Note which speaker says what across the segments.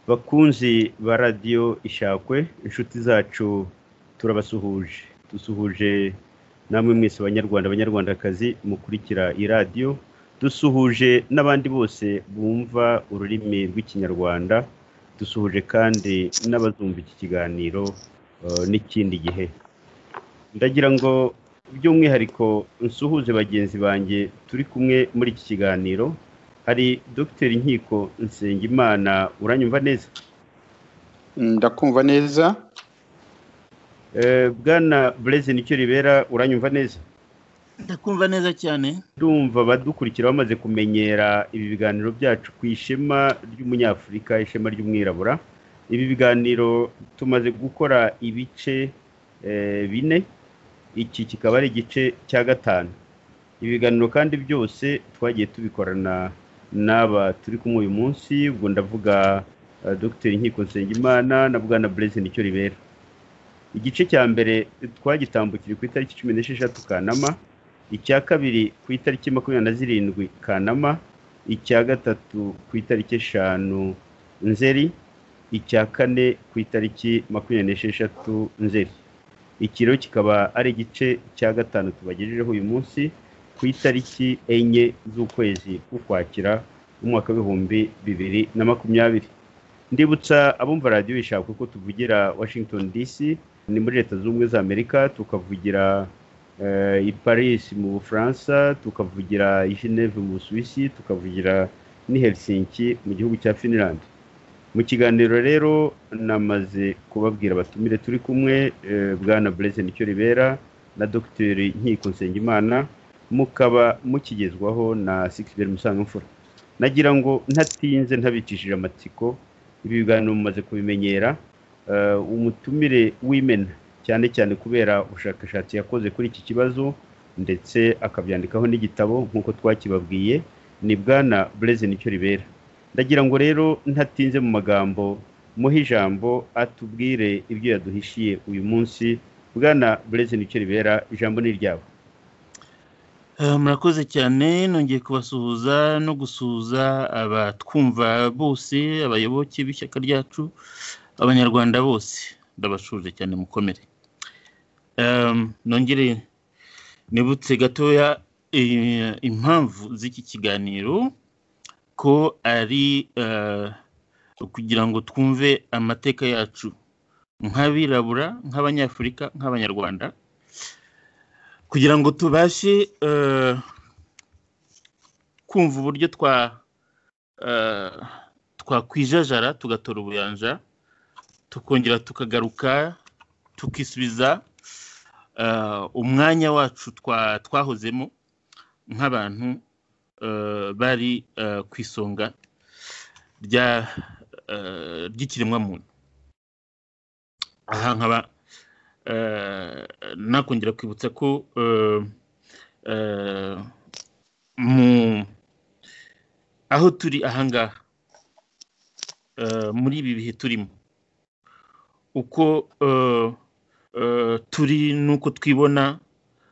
Speaker 1: bakunzi ba radiyo ishakwe inshuti zacu turabasuhuje dusuhuje namwe mwese abanyarwanda abanyarwandakazi mukurikira iradiyo dusuhuje n'abandi bose bumva ururimi rw'ikinyarwanda dusuhuje kandi n'abazumva iki kiganiro n'ikindi gihe ndagira ngo by'umwihariko nsuhuze bagenzi banjye turi kumwe muri iki kiganiro hari dr inkiko nsengimana uranyumva neza
Speaker 2: ndakumva neza
Speaker 1: bwana bureze nicyo ribera uranyumva neza
Speaker 3: ndakumva neza cyane
Speaker 1: ndumva abadukurikira bamaze kumenyera ibi biganiro byacu ku ishema ry'umunyafurika ishema ry'umwirabura ibi biganiro tumaze gukora ibice bine iki kikaba ari igice cya gatanu ibi biganiro kandi byose twagiye tubikorana n'aba turi kumwe uyu munsi ubwo ndavuga dogiteri nkiko nsengimana na bwana bureze nicyo ribera igice cya mbere twagitambukije ku itariki cumi n'esheshatu kanama icya kabiri ku itariki makumyabiri na zirindwi kanama icya gatatu ku itariki eshanu nzeri icya kane ku itariki makumyabiri n'esheshatu nzeri ikiro kikaba ari igice cya gatanu tubagejejeho uyu munsi ku itariki enye z'ukwezi k'ukwakira umwaka w'ibihumbi bibiri na makumyabiri ndibutsa abumva radiyo ishaka ko tuvugira washington dc ni muri leta zunze ubumwe za amerika tukavugira i paris mu bufaransa tukavugira i geneve mu busuwisi tukavugira n'i helsinki mu gihugu cya finland mu kiganiro rero namaze kubabwira abatumire turi kumwe bwana bureze nicyo ribera na dogiteri nkiko nsengimana mukaba mukigezwaho na sigiberi musangamfura nagira ngo ntatinze ntabicishije amatsiko ibi biganiro mumaze kubimenyera umutumire w'imena cyane cyane kubera ubushakashatsi yakoze kuri iki kibazo ndetse akabyandikaho n'igitabo nk'uko twakibabwiye ni bwana bureze nicyo ribera ndagira ngo rero ntatinze mu magambo muhe ijambo atubwire ibyo yaduhishiye uyu munsi bwana bureze nicyo ribera ijambo ni iryabo
Speaker 3: murakoze cyane nongeye kubasuhuza no gusuhuza abatwumva bose abayoboke b'ishyaka ryacu abanyarwanda bose ndabashuje cyane mukomere nongere nibutse gatoya impamvu z'iki kiganiro ko ari kugira ngo twumve amateka yacu nk'abirabura nk'abanyafurika nk'abanyarwanda kugira ngo tubashe kumva uburyo twakwijajara tugatora ubuyanja tukongera tukagaruka tukisubiza umwanya wacu twahozemo nk'abantu bari ku isonga ry'ikiremwamuntu aha nkaba nakongera kwibutsa ko mu aho turi ahangaha muri ibi bihe turimo uko turi n'uko twibona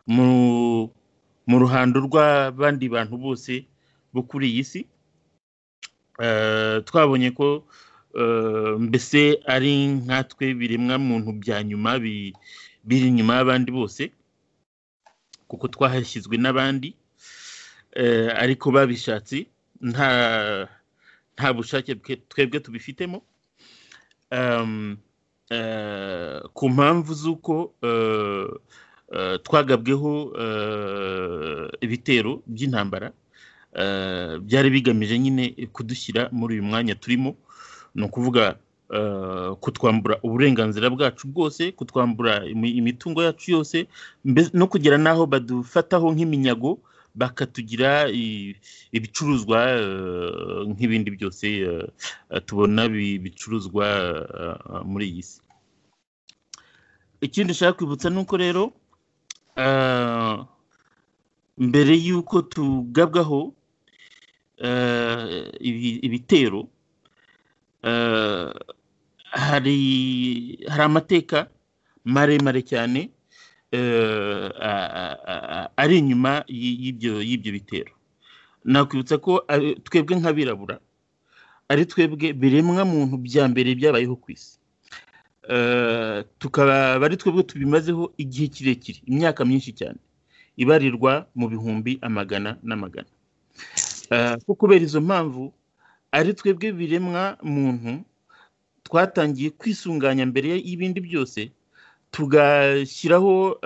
Speaker 3: mu ruhando rw'abandi bantu bose bo kuri iyi si twabonye ko mbese ari nkatwe biremwa muntu bya nyuma biri inyuma y'abandi bose kuko twahashyizwe n'abandi ariko babishatse nta nta bushake twebwe tubifitemo ku mpamvu z'uko twagabweho ibitero by'intambara byari bigamije nyine kudushyira muri uyu mwanya turimo ni ukuvuga kutwambura uburenganzira bwacu bwose kutwambura imitungo yacu yose no kugera n'aho badufataho nk'iminyago bakatugira ibicuruzwa nk'ibindi byose tubona bicuruzwa muri iyi si ikindi nshaka kwibutsa ni uko rero mbere y'uko tugabwaho ibitero hari amateka maremare cyane ari inyuma y'ibyo bitero nakwibutsa ko twebwe nk'abirabura ari twebwe biremwa muntu bya mbere byabayeho ku isi tukaba ari twebwe tubimazeho igihe kirekire imyaka myinshi cyane ibarirwa mu bihumbi amagana n'amagana ko kubera izo mpamvu ari twebwe biremwa muntu twatangiye kwisunganya mbere y'ibindi byose tugashyiraho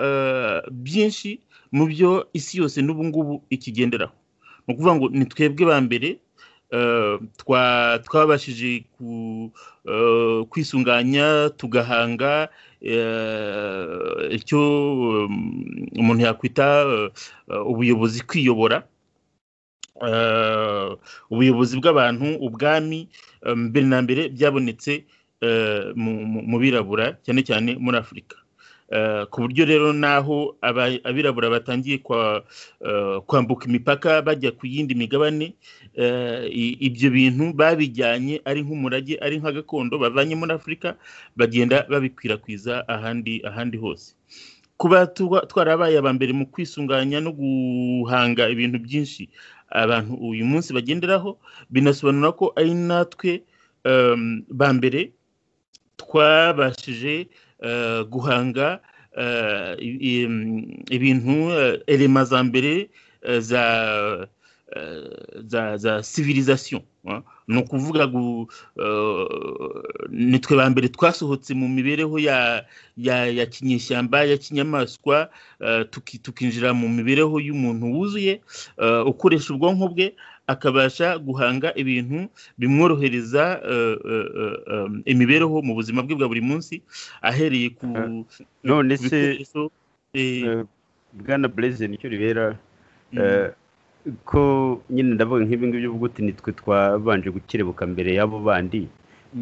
Speaker 3: byinshi mu byo isi yose n'ubu ngubu ikigenderaho ni ukuvuga ngo ni twebwe ba mbere twabashije kwisunganya tugahanga icyo umuntu yakwita ubuyobozi kwiyobora ubuyobozi bw'abantu ubwami mbere na mbere byabonetse mu birabura cyane cyane muri afurika ku buryo rero naho abirabura batangiye kwambuka imipaka bajya ku yindi migabane ibyo bintu babijyanye ari nk'umurage ari nk'agakondo bavanye muri afurika bagenda babikwirakwiza ahandi ahandi hose kuba twarabaye aba mbere mu kwisunganya no guhanga ibintu byinshi abantu uyu munsi bagenderaho binasobanura ko ari natwe ba mbere twabashije guhanga ibintu erema za mbere za sivirizasiyo ni ukuvuga ngo ni twe ba mbere twasohotse mu mibereho ya kinyeshyamba ya kinyamaswa tukinjira mu mibereho y'umuntu wuzuye ukoresha ubwonko bwe akabasha guhanga ibintu bimworohereza imibereho mu buzima bwe bwa buri munsi ahereye ku
Speaker 1: none se bwana bureze nicyo ribera ko nyine ndavuga nk'ibi ngibi ubwo uti nitwe twabanje gukerebuka mbere y'abo bandi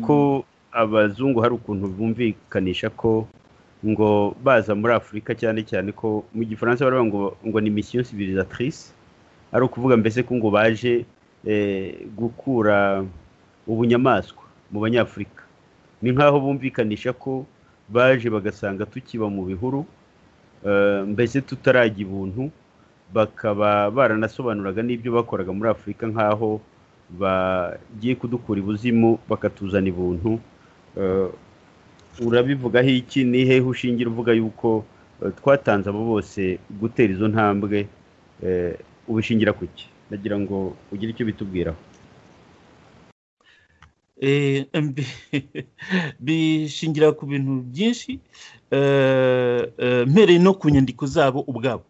Speaker 1: ko abazungu hari ukuntu bumvikanisha ko ngo baza muri afurika cyane cyane ko mu gifaransa baravuga ngo ngo ni misiyo sivirizatrice ari ukuvuga mbese ko ngo baje gukura ubunyamaswa mu banyafurika ni nk'aho bumvikanisha ko baje bagasanga tukiba mu bihuru mbese tutarajya ibuntu bakaba baranasobanuraga n'ibyo bakoraga muri afurika nk'aho bagiye kudukura ibuzimu bakatuzana ibuntu urabivugaho iki ni hehe ushingira uvuga yuko twatanze abo bose gutera izo ntambwe ubishingira ku iki ndagira ngo ugire icyo bitubwiraho
Speaker 3: bishingira ku bintu byinshi mpereye no ku nyandiko zabo ubwabo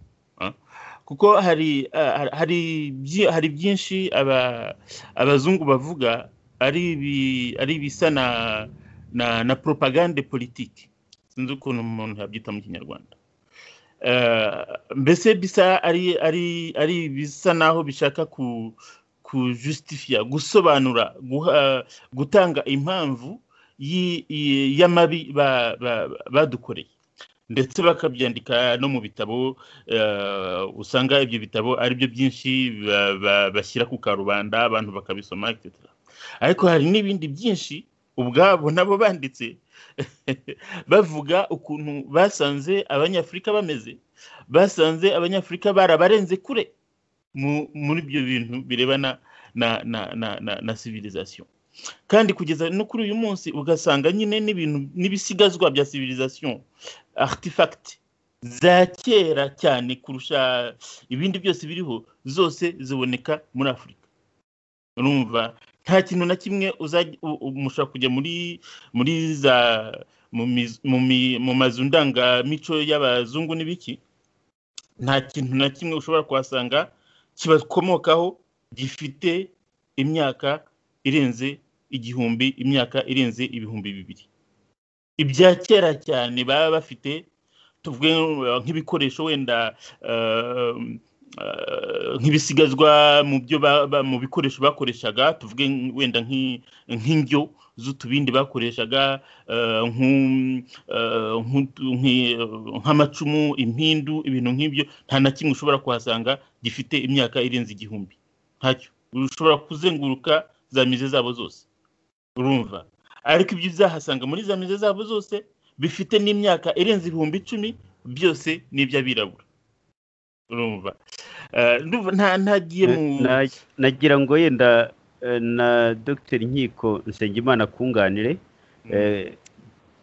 Speaker 3: kuko hari byinshi abazungu bavuga ari ibisa na propagande politiki sinzi ukuntu umuntu yabyita mu kinyarwanda mbese bisa ari ari ari bisa naho bishaka ku kujusitifiya gusobanura gutanga impamvu y'amabi badukoreye ndetse bakabyandika no mu bitabo usanga ibyo bitabo aribyo byinshi bashyira ku karubanda abantu bakabisoma ariko hari n'ibindi byinshi ubwabo nabo banditse bavuga ukuntu basanze abanyafurika bameze basanze abanyafurika barabarenze kure muri ibyo bintu birebana na sivirizasiyo kandi kugeza no kuri uyu munsi ugasanga nyine n'ibintu n'ibisigazwa bya sivirizasiyo aritifagiti za kera cyane kurusha ibindi byose biriho zose ziboneka muri afurika urumva nta kintu na kimwe mushobora kujya muri muri za mu mazu ndangamico y'abazungu n'ibiki nta kintu na kimwe ushobora kuhasanga kibakomokaho gifite imyaka irenze igihumbi imyaka irenze ibihumbi bibiri ibya kera cyane baba bafite tuvuge nk'ibikoresho wenda nk'ibisigazwa mu byo mu bikoresho bakoreshaga tuvuge wenda nk'indyo z'utubindi bakoreshaga nk'amacumu impindu ibintu nk'ibyo nta na kimwe ushobora kuhasanga gifite imyaka irenze igihumbi ntacyo ushobora kuzenguruka za mize zabo zose urumva ariko ibyo uzahasanga muri za mize zabo zose bifite n'imyaka irenze ibihumbi icumi byose ni iby'abirabura urumva ntagiye mu
Speaker 1: nagira ngo yenda eh, na dr nkiko nsengimana kunganire eh,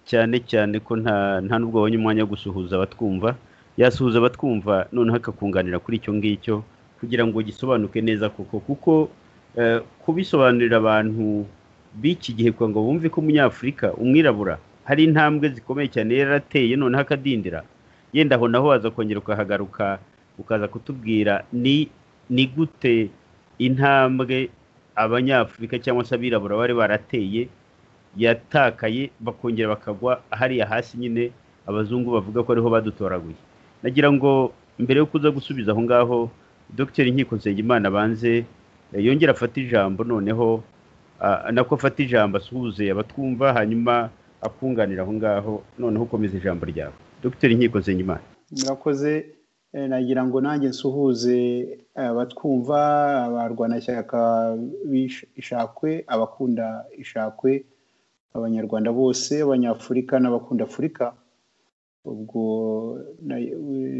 Speaker 1: cyane cyane ko nta nta nubwo abonye umwanya wo gusuhuza abatwumva yasuhuza abatwumva noneho akakunganira kuri icyo ngicyo kugira ngo gisobanuke neza koko kuko eh, kubisobanurira abantu b'iki gihe kugira ngo bumve ko umunyafurika umwirabura hari intambwe zikomeye cyane yari yarateye noneho akadindira yenda aho naho waza kongera ukahagaruka ukaza kutubwira ni ni gute intambwe abanyafurika cyangwa se abirabura bari barateye yatakaye bakongera bakagwa hariya hasi nyine abazungu bavuga ko ariho badutoraguye nagira ngo mbere yo kuza gusubiza aho ngaho dr nkiko nsengimana abanze eh, yongere afate ijambo noneho ah, nako afate ijambo asuhuze abatwumva hanyuma akunganira aho ngaho noneho ukomeza ijambo ryawe dr nkiko nsengimana
Speaker 2: murakoze eh, nagira ngo nanjye nsuhuze abatwumva abarwanashyaka b'ish- ishakwe abakunda ishakwe abanyarwanda bose abanyafurika n'abakunda afurika ubwo na-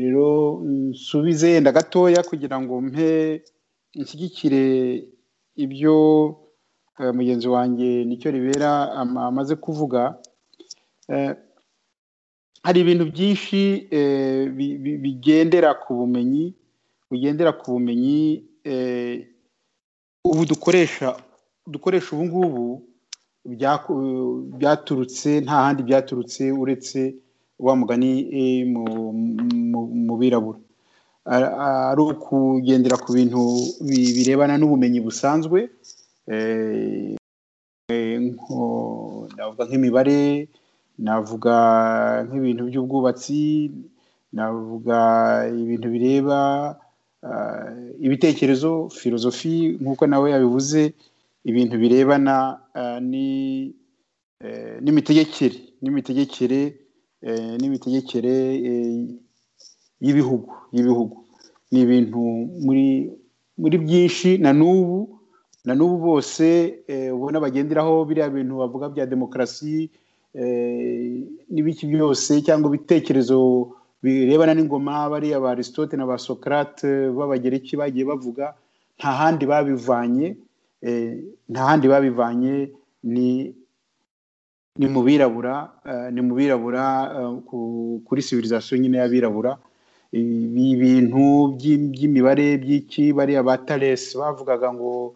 Speaker 2: rero nsubize yenda gatoya kugira ngo mpe nshyigikire ibyo eh, mugenzi wanjye nicyo ribera ama- amaze kuvuga Eh, hari ibintu byinshi eh, bi- bi- bigendera ku bumenyi bugendera ku bumenyi eh, ubu dukoresha dukoresha ubu ngubu byaku- byaturutse nta handi byaturutse uretse wa mugani eh, mu- mu- mu birabura Ari- ari ukugendera ku bintu bi- birebana n'ubumenyi busanzwe eh, eh, nko- navuga nk'imibare navuga nk'ibintu by'ubwubatsi navuga ibintu bireba ah, ibitekerezo filozofi nk'uko nawe yabivuze ibintu birebana ah, ni- eh, n'imitegekere n'imitegekere eh, n'imitegekere eh, y'ibihugu y'ibihugu ni ibintu muri muri byinshi na n'ubu na n'ubu bose eh, ubona bagenderaho biriya bintu bavuga bya demokarasi eh, n'ibiki byose cyangwa ibitekerezo birebana n'ingoma bariya ba aristote na ba sokarate b'abagereki bagiye bavuga nta handi babivanye eh, nta handi babivanye ni ni mu birabura eh, ni mu birabura eh, ku- kuri civilisation nyine y'abirabura ibi bintu by'i- by'imibare by'iki bariya ba Thales bavugaga ngo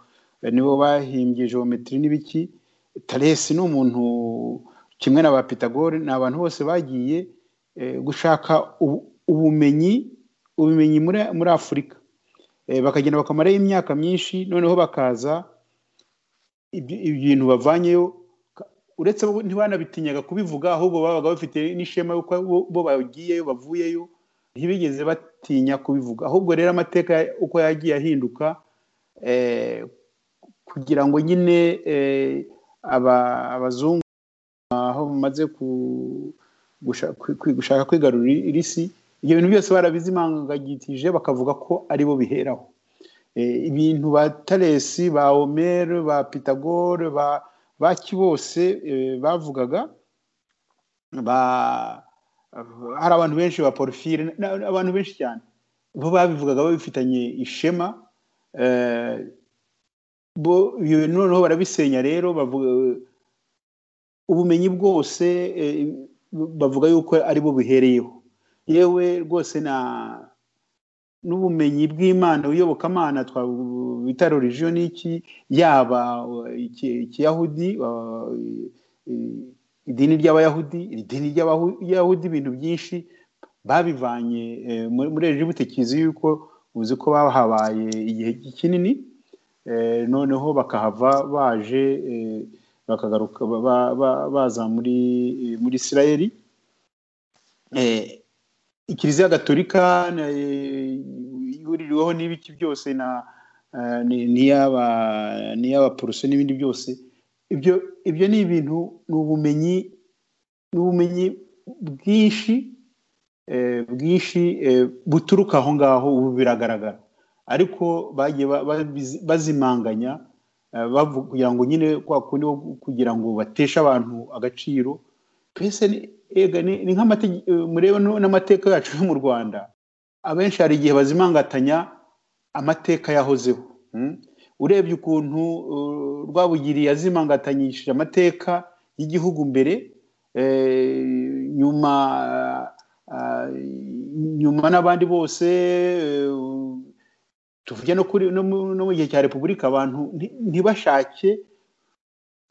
Speaker 2: eh, nibo bahimbye geometry n'ibiki Thales ni umuntu kimwe na ba Pythagore ni abantu bose bagiye eh, gushaka ubu- ubumenyi ubumenyi muri muri Afurika Eh, bakagenda bakamarayo imyaka myinshi noneho bakaza ibyo- ibintu bavanyeyo ka- uretse bo ntibanabitinyaga kubivuga ahubwo babaga bafite n'ishema yuko bo- bo bagiyeyo bavuyeyo ntibigeze batinya kubivuga ahubwo rero amateka ya- uko yagiye ahinduka eh, kugira ngo nyine eh, aba- abazungu aho bamaze ku- gusha- kwi- kwi- gushaka kwigarurira irisi ibyo bintu byose barabizimangagitije bakavuga ko ari bo biheraho Eh, ibintu ba Talesi ba Homer ba Pythagore ba baki bose eh, bavugaga ba hari abantu benshi ba Porfire na- na- abantu benshi cyane bo babivugaga babifitanye ishema eh, bo iyo noneho barabisenya rero bavuga ubumenyi bwose eh, bavuga yuko ari bo bihereyeho yewe rwose na n'ubumenyi bw'imana iyobokamana twabu- bita religion n'iki yaba uh, iki- ikiyahudi uh, i- idini ry'abayahudi idini ry'abayahudi ibintu byinshi babivanye eh, muri muri egibutekizi yuko uzi ko bahabaye igihe kinini eh, noneho bakahava baje eh, bakagaruka ba- ba- ba- baza muri muri isirayeli eh, ikiliziya gatolika na- eh, ihuririweho n'ibiki byose na eh, ni- n'iy'aba- n'iy'abaporoso n'ibindi byose ibyo ibyo ni ibintu ni ubumenyi ni ubumenyi bwinshi eh, bwinshi eh, buturuka aho ngaho ubu biragaragara ariko bagiye ba- babizi- bazimanganya eh, bavu- kugira ngo nyine kwa kundi wo kugira ngo bateshe abantu agaciro twese ni- ega ni ni nk'amatege- eh, murebe no- n'amateka yacu yo mu rwanda abenshi hari igihe bazimangatanya amateka yahozeho mm? urebye ukuntu rwabugiri yazimangatanyishije amateka y'igihugu mbere nyuma nyuma n'abandi bose tuvuge no mu gihe cya repubulika abantu ntibashake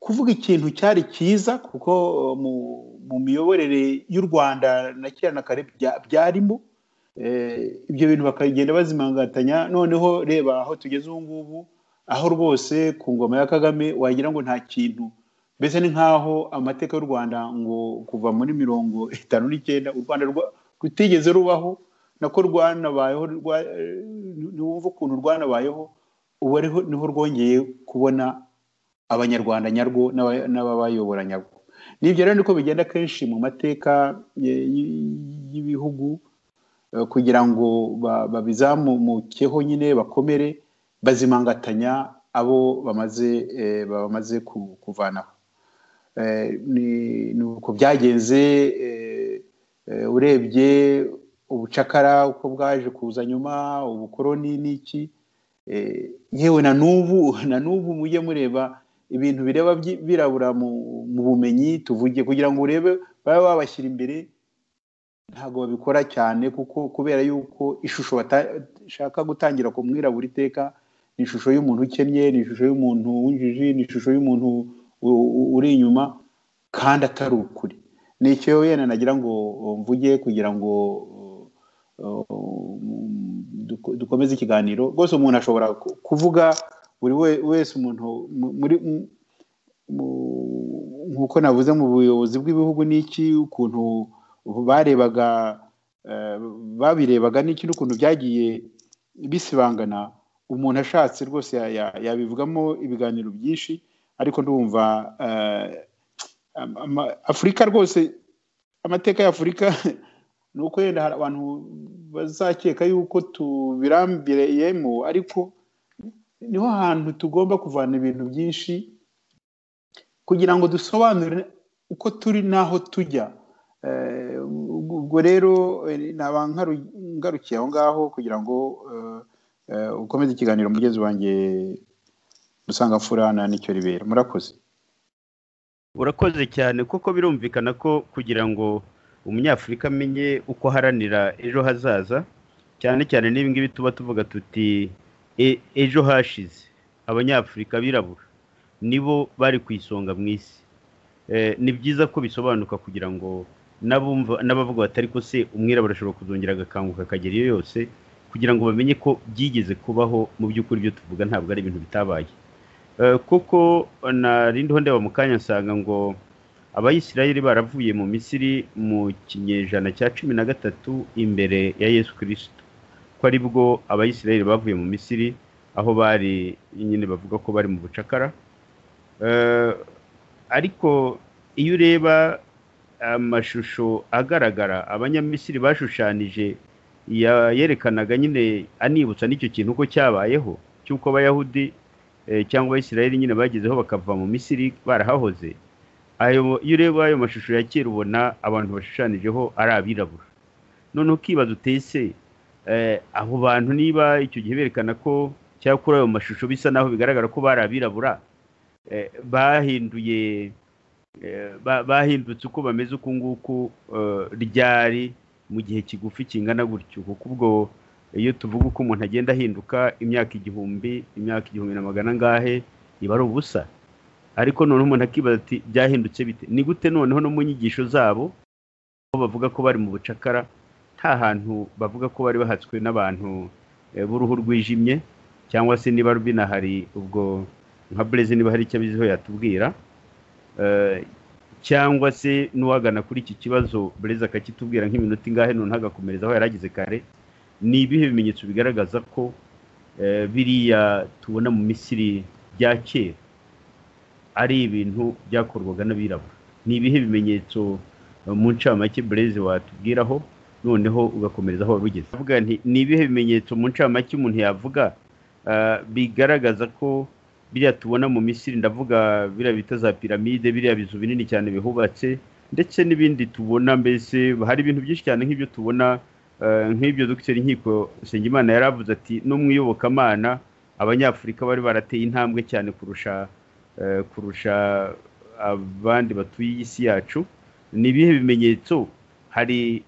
Speaker 2: kuvuga ikintu cyari cyiza kuko mu miyoborere y'u rwanda na kera na kare byarimo ibyo bintu bakagenda bazimangatanya noneho reba aho tugeze ubu ngubu aho rwose ku ngoma ya kagame wagira ngo nta kintu mbese ni nk'aho amateka y'u rwanda ngo kuva muri mirongo itanu n'icyenda u rwanda rutigeze rubaho nako rwanabayeho ntiwumve ukuntu rwanabayeho ubu niho rwongeye kubona abanyarwanda nyarwo n'ababayobora nyarwo nibyo rero niko bigenda kenshi mu mateka y'ibihugu kugira ngo babizamukeho nyine bakomere bazimangatanya abo bamaze bamaze kuvanaho ni uko byagenze urebye ubucakara uko bwaje kuza nyuma ubukoroni n'iki yewe na n'ubu na n'ubu mujye mureba ibintu bireba birabura mu bumenyi tuvuge kugira ngo urebe babe babashyira imbere ntabwo babikora cyane kuko kubera yuko ishusho bashaka gutangira ku mwirabura iteka ni ishusho y'umuntu ukennye ni ishusho y'umuntu w'injiji ni ishusho y'umuntu uri inyuma kandi atari ukuri ni icyo wenda nagira ngo mvuge kugira ngo dukomeze ikiganiro rwose umuntu ashobora kuvuga buri wese umuntu muri nk'uko navuze mu buyobozi bw'ibihugu n'iki ukuntu barebaga babirebaga n'iki n'ukuntu byagiye bisibangana umuntu ashatse rwose yabivugamo ibiganiro byinshi ariko ndumva afurika rwose amateka ya afurika ni uko yenda hari abantu bazakeka yuko tubirambiriyemo ariko niho hantu tugomba kuvana ibintu byinshi kugira ngo dusobanure uko turi n'aho tujya ubwo rero naba ngarukiye aho ngaho kugira ngo ukomeze ikiganiro mugezi wanjye usanga mfurana n'icyo ribera murakoze
Speaker 1: urakoze cyane kuko birumvikana ko kugira ngo umunyafurika amenye uko aharanira ejo hazaza cyane cyane n'ibingibi tuba tuvuga tuti ejo hashize abanyafurika birabura nibo bari ku isonga mu isi ni byiza ko bisobanuka kugira ngo n'abavuga bati ariko se umwirabura ashobora kuzongera agakanguka akagera iyo yose kugira ngo bamenye ko byigeze kubaho mu by'ukuri ibyo tuvuga ntabwo ari ibintu bitabaye kuko narindiho ndeba mu kanya nsanga ngo abayisirayeli baravuye mu misiri mu kinyejana cya cumi na gatatu imbere ya yesu kirisito ko aribwo abayisirayeli bavuye mu misiri aho bari nyine bavuga ko bari mu bucakara ariko iyo ureba amashusho agaragara abanyamisiri bashushanyije yerekanaga nyine anibutsa n'icyo kintu uko cyabayeho cy'uko abayahudi cyangwa abayisirayeli nyine bagezeho bakava mu misiri barahahoze ayo iyo ureba ayo mashusho ya kera ubona abantu bashushanijeho ari abirabura noneho ukibaza utese abo bantu niba icyo gihe berekana ko cyangwa kuri ayo mashusho bisa naho bigaragara ko bari abirabura bahinduye bahindutse uko bameze uku nguku ryari mu gihe kigufi kingana gutyo kuko ubwo iyo tuvuga uko umuntu agenda ahinduka imyaka igihumbi imyaka igihumbi na magana angahe iba ari ubusa ariko noneho umuntu akibaza ati byahindutse bite ni gute noneho no mu nyigisho zabo aho bavuga ko bari mu bucakara nta hantu bavuga ko bari bahatswe n'abantu b'uruhu rwijimye cyangwa se niba binahari ubwo nka burezi niba hari icyo abiziho yatubwira cyangwa se n'uwagana kuri iki kibazo bureza akakitubwira nk'iminota ingahe noneho agakomereza aho yari ageze kare ni ibihe bimenyetso bigaragaza ko biriya tubona mu misiri bya kera ari ibintu byakorwaga n'abirabura ni ibihe bimenyetso mu ncamake bureze watubwiraho noneho ugakomereza aho wari ugeze ni ibihe bimenyetso mu ncamake umuntu yavuga bigaragaza ko biriya tubona mu misiri ndavuga biriya bita za piramide biriya bizu binini cyane bihubatse ndetse n'ibindi tubona mbese hari ibintu byinshi cyane nk'ibyo tubona nk'ibyo dogiteri nkiko nsengimana yari avuze ati no mu iyobokamana abanyafurika bari barateye intambwe cyane kurusha kurusha abandi batuye isi yacu ni ibihe bimenyetso hari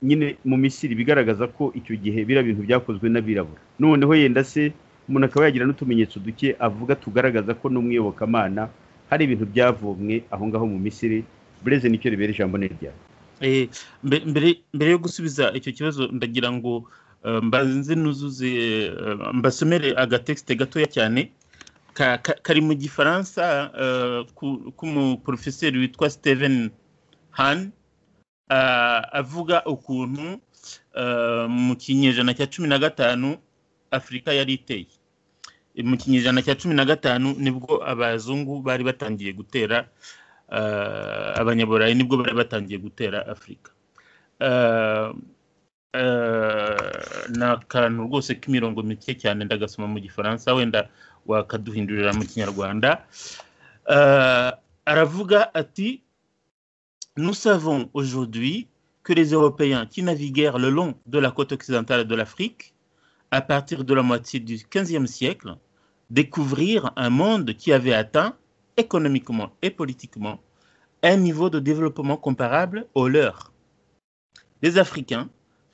Speaker 1: nyine mu misiri bigaragaza ko icyo gihe biriya bintu byakozwe n'abirabura noneho yenda se umuntu akaba yagira n'utumenyetso duke avuga tugaragaza ko n'umwiyobokamana hari ibintu byavomwe aho ngaho mu misiri bureze nicyo ribera ijambo ni ryawe
Speaker 3: mbere yo gusubiza icyo kibazo ndagira ngo mbanze nuzuze mbasomere agatekisite gatoya cyane kari mu gifaransa k'umuporofeseri witwa steven han avuga ukuntu mu kinyejana cya cumi na gatanu afurika yari iteye mu kinyejana cya cumi na gatanu nibwo abazungu bari batangiye gutera abanyaburayi nibwo bari batangiye gutera afurika ni akantu rwose k'imirongo mike cyane ndagasoma mu gifaransa wenda wakaduhindurira mu kinyarwanda aravuga ati nous savons aujourd'hui que les européens qui naviguèrent le long de la côte occidentale de l'afrique à partir de la moitié du XVe siècle, découvrir un monde qui avait atteint, économiquement et politiquement, un niveau de développement comparable au leur. Les Africains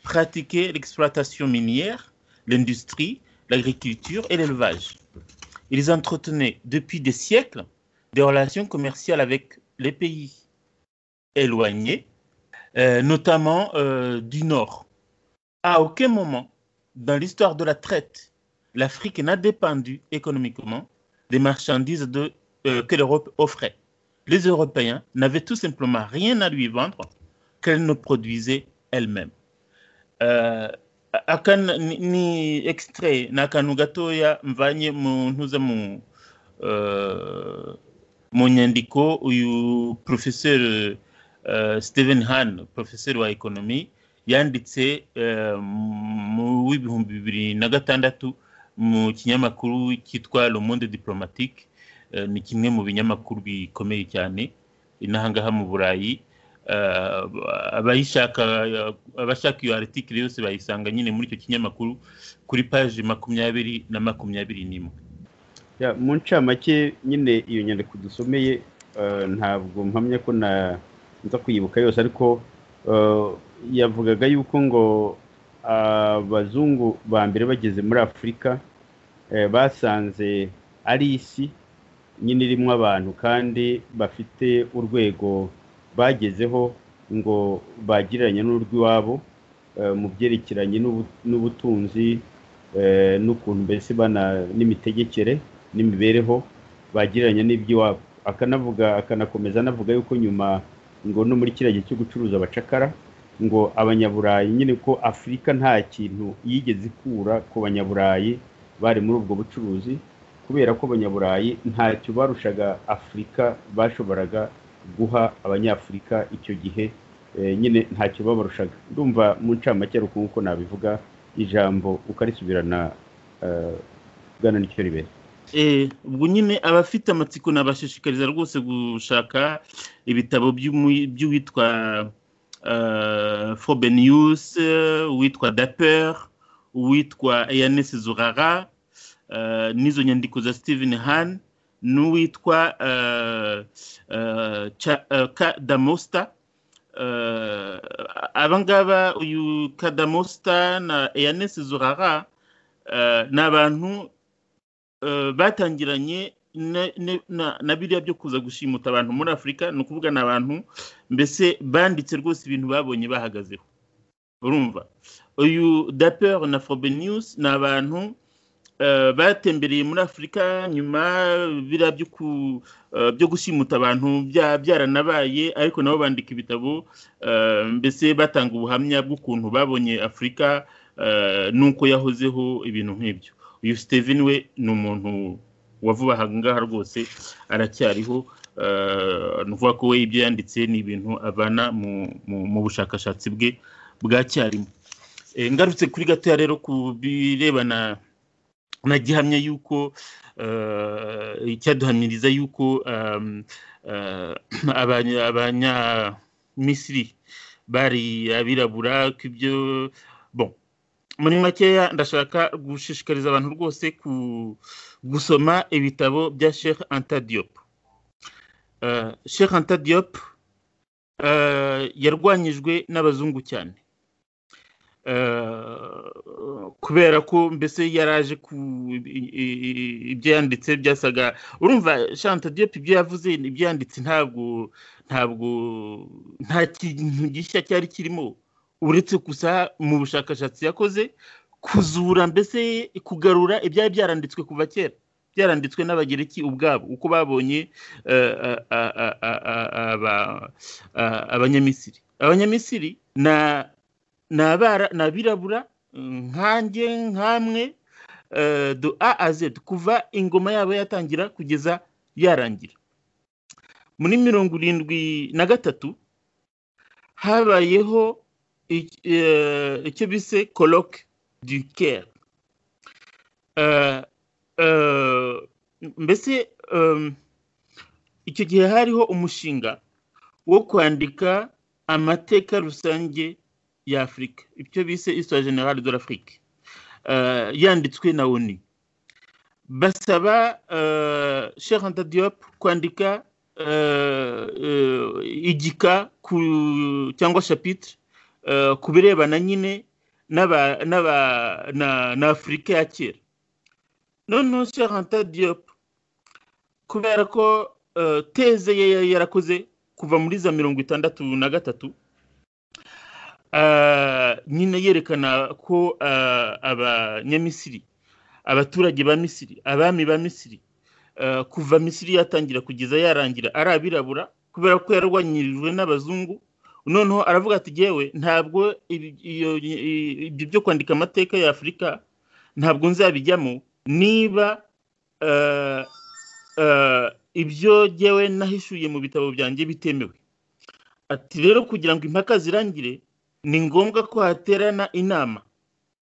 Speaker 3: pratiquaient l'exploitation minière, l'industrie, l'agriculture et l'élevage. Ils entretenaient depuis des siècles des relations commerciales avec les pays éloignés, euh, notamment euh, du Nord. À aucun moment, dans l'histoire de la traite, l'Afrique n'a dépendu économiquement des marchandises de, euh, que l'Europe offrait. Les Européens n'avaient tout simplement rien à lui vendre qu'elle ne produisait elle-même. Euh, akan ni extrait n'akantu gatoya mvanye mu ntuza mu euh, mu nyandiko uyu professeur uh, Stephen Hahn professeur wa economy yanditse mu w'ibihumbi bibiri na gatandatu mu kinyamakuru cyitwa le monde diplomatique ni kimwe mu binyamakuru bikomeye cyane n'ahangaha mu burayi abayishaka abashaka iyo aritikiri yose bayisanga nyine muri icyo kinyamakuru kuri paji makumyabiri na makumyabiri n'imwe
Speaker 1: mu ncamake nyine iyo nyandiko dusomeye ntabwo mpamya ko nza kuyibuka yose ariko yavugaga yuko ngo abazungu ba mbere bageze muri afurika basanze ari isi nyine irimo abantu kandi bafite urwego bagezeho ngo bagiranye n'urw'iwabo mu byerekeranye n'ubutunzi n'ukuntu mbese bana n'imitegekere n'imibereho bagiranye n'iby'iwabo akanavuga akanakomeza anavuga yuko nyuma ngo no muri kiriya gihe cyo gucuruza abacakara ngo abanyaburayi nyine ko afurika nta kintu yigeze ikura ku banyaburayi bari muri ubwo bucuruzi kubera ko abanyaburayi ntacyo barushaga afurika bashoboraga guha abanyafurika icyo gihe nyine ntacyo babarushaga ndumva mu ncamake ariko nk'uko nabivuga ijambo ukarisubirana bwana n'icyo ribera
Speaker 3: ubwo nyine abafite amatsiko nabashishikariza rwose gushaka ibitabo by'uwitwa Frobenius uwitwa daper uwitwa eyanesi zurara n'izo nyandiko za steven han n'uwitwa kadamosta abangaba uyu kadamosta na eyanesi zurara ni abantu batangiranye na biriya byo kuza gushimuta abantu muri afurika ni ukuvuga ni abantu mbese banditse rwose ibintu babonye bahagazeho urumva uyu daper na Frobenius ni abantu batembereye muri afurika nyuma biriya byo gushimuta abantu byaranabaye ariko nabo bandika ibitabo mbese batanga ubuhamya bw'ukuntu babonye afurika n'uko yahozeho ibintu nk'ibyo uyu steven we ni umuntu wavuba aha ngaha rwose aracyariho ni ukuvuga ko we ibyo yanditse ni ibintu avana mu bushakashatsi bwe bwa cyarimo ngarutse kuri gatoya rero ku birebana na gihamya y'uko icyaduhamiriza y'uko abanyamisiri bari abirabura ko ibyo muri makeya ndashaka gushishikariza abantu rwose gusoma ibitabo bya sheikh antadiyopu sheikh antadiyopu yarwanyijwe n'abazungu cyane kubera ko mbese yaraje ku ibyo yanditse byasaga urumva shanta diyope ibyo yavuze ibyo yanditse ntabwo ntabwo nta kintu gishya cyari kirimo uretse gusa mu bushakashatsi yakoze kuzura mbese kugarura ibyari byaranditswe kuva kera byaranditswe n'abagereki ubwabo uko babonye abanyamisiri abanyamisiri ni abirabura nkange nkamwe do a a z kuva ingoma yabo yatangira kugeza yarangira muri mirongo irindwi na gatatu habayeho icyo bise koroke du kere mbese icyo gihe hariho umushinga wo kwandika amateka rusange ya afurika ibyo bise isitari generale de l'afrique yanditswe na oni basaba sheikh anta diop kwandika igika cyangwa shapitire ku birebana nyine na afurika ya kera noneho shahanta diop kubera ko teze yarakoze kuva muri za mirongo itandatu na gatatu nyine yerekana ko abanyamisiri abaturage ba misiri abami ba misiri kuva misiri yatangira kugeza yarangira ari abirabura kubera ko yarwanyirijwe n'abazungu noneho aravuga ati yewe ntabwo ibyo byo kwandika amateka ya afurika ntabwo nzabijyamo niba ibyo ngewe nahishuye mu bitabo byanjye bitemewe ati rero kugira ngo impaka zirangire ni ngombwa ko haterana inama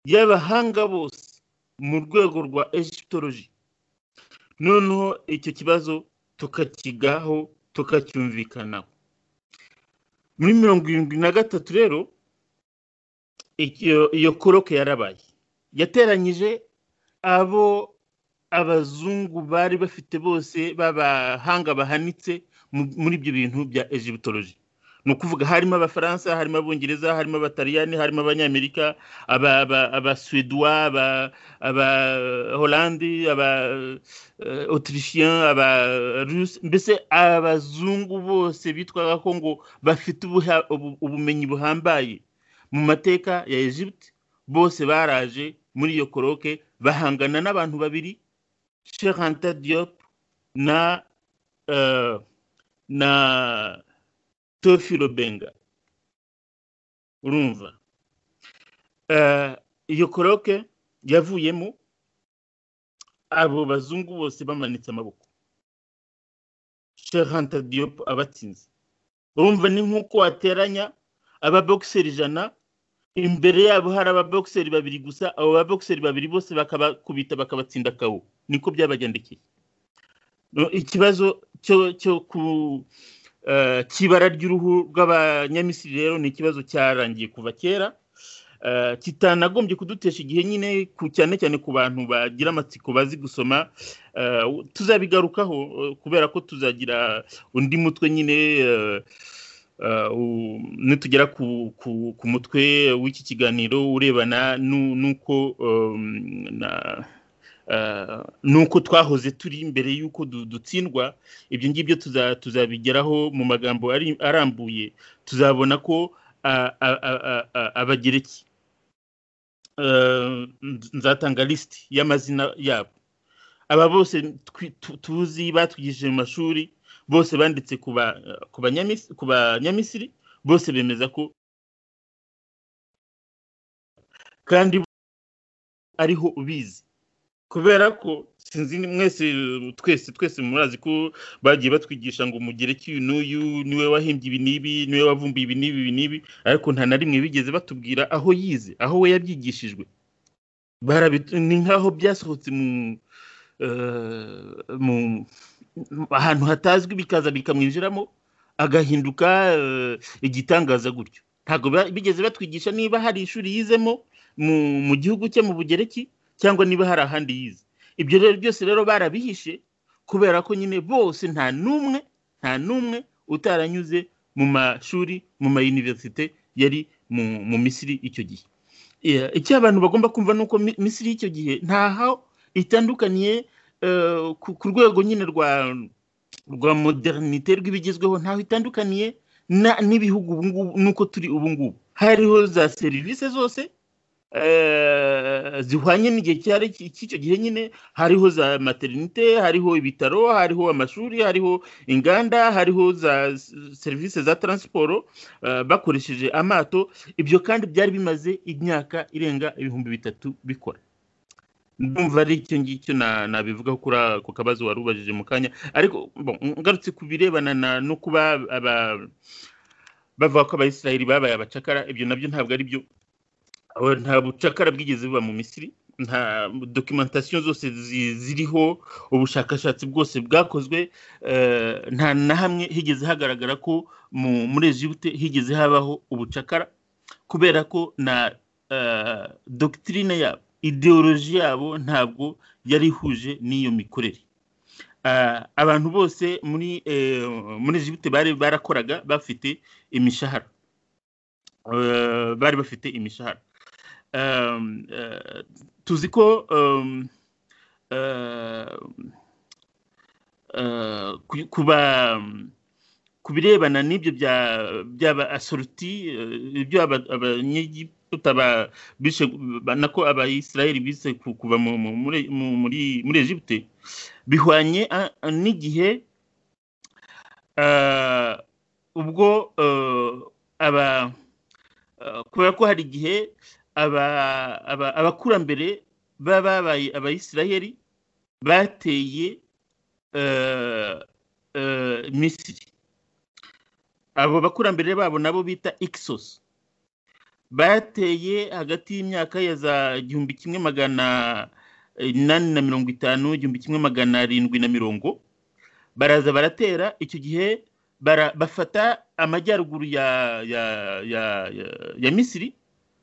Speaker 3: y'abahanga bose mu rwego rwa egiptoloji noneho icyo kibazo tukakigaho tukacyumvikanaho muri mirongo irindwi na gatatu rero iyo koroke yarabaye yateranyije abo abazungu bari bafite bose b'abahanga bahanitse muri ibyo bintu bya egiptoloji ni ukuvuga harimo abafaransa harimo abongereza harimo abataliyani harimo abanyamerika abasuweduwa abahorandi abaotirishiyan abarusi mbese abazungu bose bitwaga ko ngo bafite ubumenyi buhambaye mu mateka ya egypt bose baraje muri iyo koroke bahangana n'abantu babiri shekanta diop na na tofiro benga urumva iyo koroke yavuyemo abo bazungu bose bamanitse amaboko shekanta diop abatsinze urumva ni nk'uko wateranya ababokiseri ijana imbere yabo hari ababokiseri babiri gusa abo babokiseri babiri bose bakabakubita bakabatsinda kawo niko byabagendekeye ikibazo cyo ku cy'ibara ry'uruhu rw'abanyamisiri rero ni ikibazo cyarangiye kuva kera kitanagombye kudutesha igihe nyine cyane cyane ku bantu bagira amatsiko bazi gusoma tuzabigarukaho kubera ko tuzagira undi mutwe nyine nitugera ku mutwe w'iki kiganiro urebana n'uko nuko twahoze turi mbere y'uko dutsindwa ibyo ngibyo tuzabigeraho mu magambo arambuye tuzabona ko abagereki nzatanga lisiti y'amazina yabo aba bose tuzi batwigishije mu mashuri bose banditse ku banyamisiri bose bemeza ko kandi ariho ubizi kubera ko sinzi mwese twese twese murazi ko bagiye batwigisha ngo mugereke uyu n'uyu niwe wahimbye ibi n'ibi niwe wavumbuye ibi n'ibi ibi n'ibi ariko nta na rimwe bigeze batubwira aho yize aho we yabyigishijwe ni nk'aho byasohotse mu ahantu hatazwi bikaza bikamwinjiramo agahinduka igitangaza gutyo ntabwo bigeze batwigisha niba hari ishuri yizemo mu gihugu cye mu bugereki cyangwa niba hari ahandi yize ibyo rero byose rero barabihishe kubera ko nyine bose nta n'umwe nta n'umwe utaranyuze mu mashuri mu mayuniverisite yari mu misiri icyo gihe icyo abantu bagomba kumva ni uko misiri y'icyo gihe ntaho itandukaniye ku rwego nyine rwa rwa modernite rw'ibigezweho ntaho itandukaniye n'ibihugu ubungubu nuko turi ubungubu hariho za serivisi zose zihwanye n'igihe cy'icyo gihe nyine hariho za materinite hariho ibitaro hariho amashuri hariho inganda hariho za serivisi za taransiporo bakoresheje amato ibyo kandi byari bimaze imyaka irenga ibihumbi bitatu bikora ndumva ari icyo ngicyo nabivuga kuri ako kabazo wari ubajije mu kanya ariko ngarutse ku birebana no kuba bavuga ko abayisiraheli babaye abacakara ibyo nabyo ntabwo ari byo nta bucakara bwigeze buba mu misiri nta dokimentasiyo zose ziriho ubushakashatsi bwose bwakozwe nta na hamwe higeze hagaragara ko muri Egiputa higeze habaho ubucakara kubera ko na dogitirine yabo ideoloji yabo ntabwo yari ihuje n'iyo mikorere abantu bose muri muri Egiputa bari barakoraga bafite imishahara bari bafite imishahara tuzi ko kuba ku birebana n'ibyo byaba asoruti ibyo abanyegiputa tutaba bishe nako abayisiraheli bise kuva muri muri Egiputa bihwanye n'igihe ubwo aba kubera ko hari igihe abakurambere baba babaye abayisiraheli bateye misiri abo bakurambere babo nabo bita ikisosi bateye hagati y'imyaka ya za igihumbi kimwe magana inani na mirongo itanu igihumbi kimwe magana arindwi na mirongo baraza baratera icyo gihe bafata amajyaruguru ya ya ya ya misiri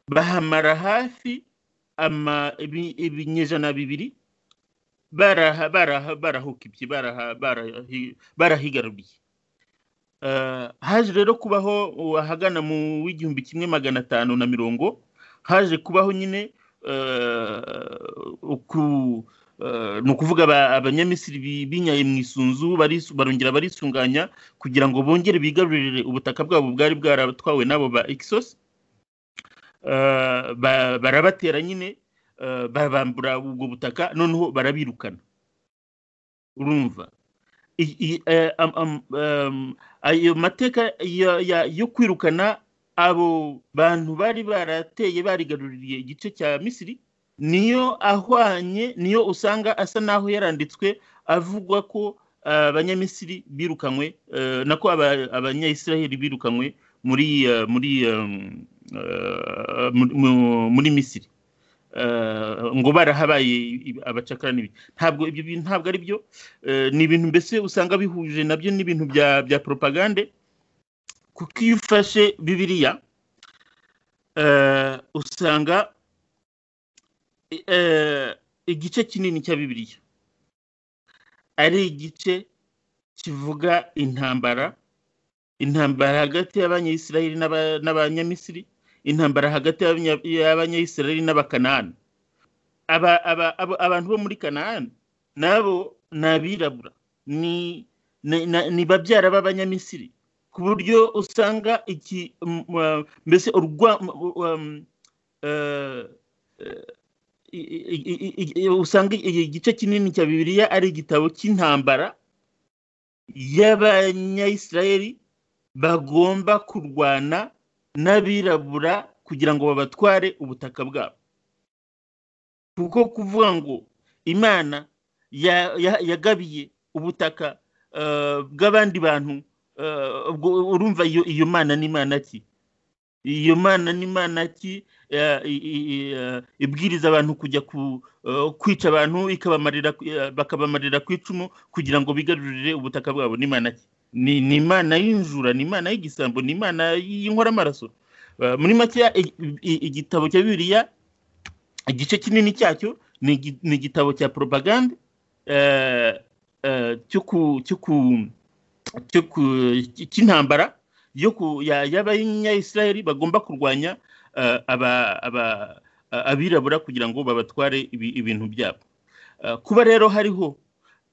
Speaker 3: bahamara hafi ibinyejana bibiri barahukibye barahigaruriye haje rero kubaho ahagana mu w'igihumbi kimwe magana atanu na mirongo haje kubaho nyine ni ukuvuga abanyamisiri binyaye mu isunzu barongera barisunganya kugira ngo bongere bigarurire ubutaka bwabo bwari bwaratwawe n'abo ba ikisosi barabatera nyine barabambura ubwo butaka noneho barabirukana urumva ayo mateka yo kwirukana abo bantu bari barateye barigaruriye igice cya misiri niyo ahwanye niyo usanga asa n'aho yaranditswe avugwa ko abanyamisiri birukanywe nako abanyayisiraheli birukanywe muri muri muri misiri ngo barahabaye abacakara n'ibindi ntabwo ibyo bintu ntabwo ari byo ni ibintu mbese usanga bihuje nabyo n'ibintu bya bya poropagande kuko iyo ufashe bibiriya usanga igice kinini cya bibiriya ari igice kivuga intambara intambara hagati y'abanyayisiraheli n'abanyamisiri intambara hagati y'abanyayisiraheli n'abakanani abantu bo muri kanani nabo ni abirabura ni babyara b'abanyamisiri ku buryo usanga iki mbese usanga igice kinini cya bibiliya ari igitabo cy'intambara y'abanyayisiraheli bagomba kurwana n'abirabura kugira ngo babatware ubutaka bwabo kuko kuvuga ngo imana yagabiye ubutaka bw'abandi bantu urumva iyo mana n'imana ki iyo mana n'imana ki ibwiriza abantu kujya kwica abantu bakabamarira ku icumu kugira ngo bigarurire ubutaka bwabo n'imana ki ni imana y'injura ni imana y'igisambo ni imana y'inkoramaraso muri make igitabo cya bibiriya igice kinini cyacyo ni igitabo cya propaganda cy'intambara y'abayisiraheli bagomba kurwanya abirabura kugira ngo babatware ibintu byabo kuba rero hariho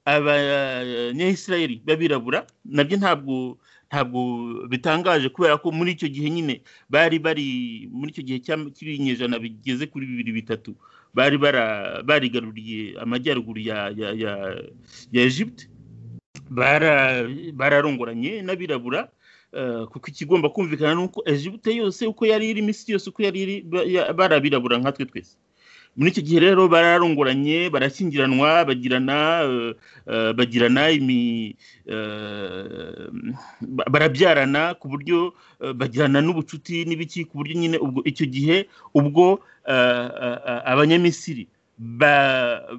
Speaker 3: abanyayisiraheli b'abirabura nabyo ntabwo ntabwo bitangaje kubera ko muri icyo gihe nyine bari bari muri icyo gihe cy'ibinyejana bigeze kuri bibiri bitatu bari barigaruriye amajyaruguru ya Egypte bararongoranye n'abirabura kuko ikigomba kumvikana ni uko Egypte yose uko yari iri iminsi yose uko yari iri barabirabura nkatwe twese muri icyo gihe rero bararongoranye barashyingiranwa bagirana bagirana barabyarana ku buryo bagirana n'ubucuti n'ibiki ku buryo nyine ubwo icyo gihe ubwo abanyamisiri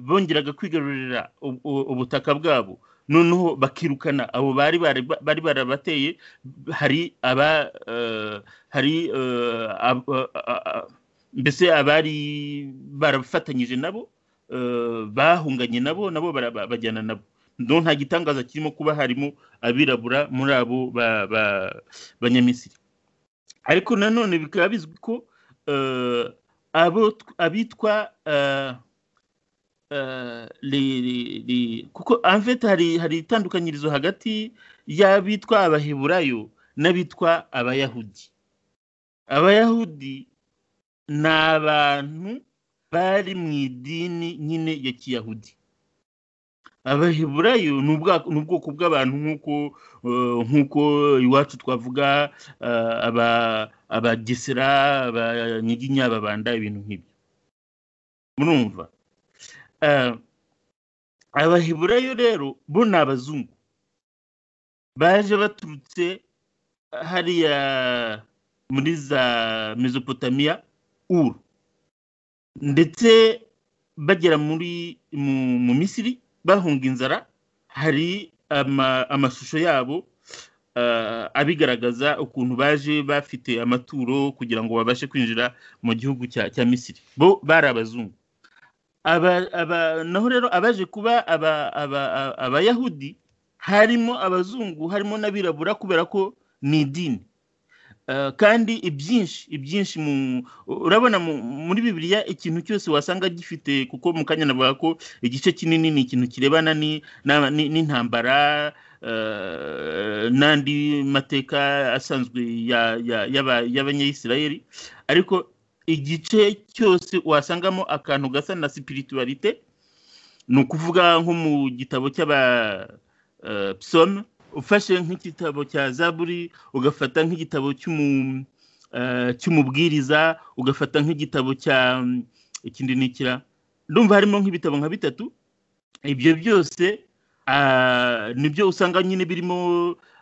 Speaker 3: bongeraga kwigarurira ubutaka bwabo noneho bakirukana abo bari bari barabateye hari aba hari mbese abari barafatanyije nabo bahunganye nabo nabo bajyana nabo nta gitangaza kirimo kuba harimo abirabura muri abo banyamisiri ariko nanone bikaba bizwi ko abitwa kuko amvete hari itandukanyirizo hagati y'abitwa abaheburayo n'abitwa abayahudi abayahudi ni abantu bari mu idini nyine ya kiyahudi abaheburayo ni ubwoko bw'abantu nk'uko iwacu twavuga abagesera abanyiginya ababanda ibintu nk'ibyo murumva abaheburayo rero bo ni abazungu baje baturutse hariya muri za mesopotamiya uru ndetse bagera muri mu misiri bahunga inzara hari amashusho yabo abigaragaza ukuntu baje bafite amaturo kugira ngo babashe kwinjira mu gihugu cya misiri bo bari abazungu naho rero abaje kuba abayahudi harimo abazungu harimo n'abirabura kubera ko ni idini kandi ibyinshi ibyinshi urabona muri bibiliya ikintu cyose wasanga gifite kuko mu kanya navuga ko igice kinini ni ikintu kirebana n'intambara n'andi mateka asanzwe y'abanyayisirayeli ariko igice cyose wasangamo akantu gasa na sipirituwarite ni ukuvuga nko mu gitabo cy'abasome ufashe nk'igitabo cya zaburi ugafata nk'igitabo cy'umubwiriza ugafata nk'igitabo cya ikindi nikira ndumva harimo nk'ibitabo nka bitatu ibyo byose nibyo usanga nyine birimo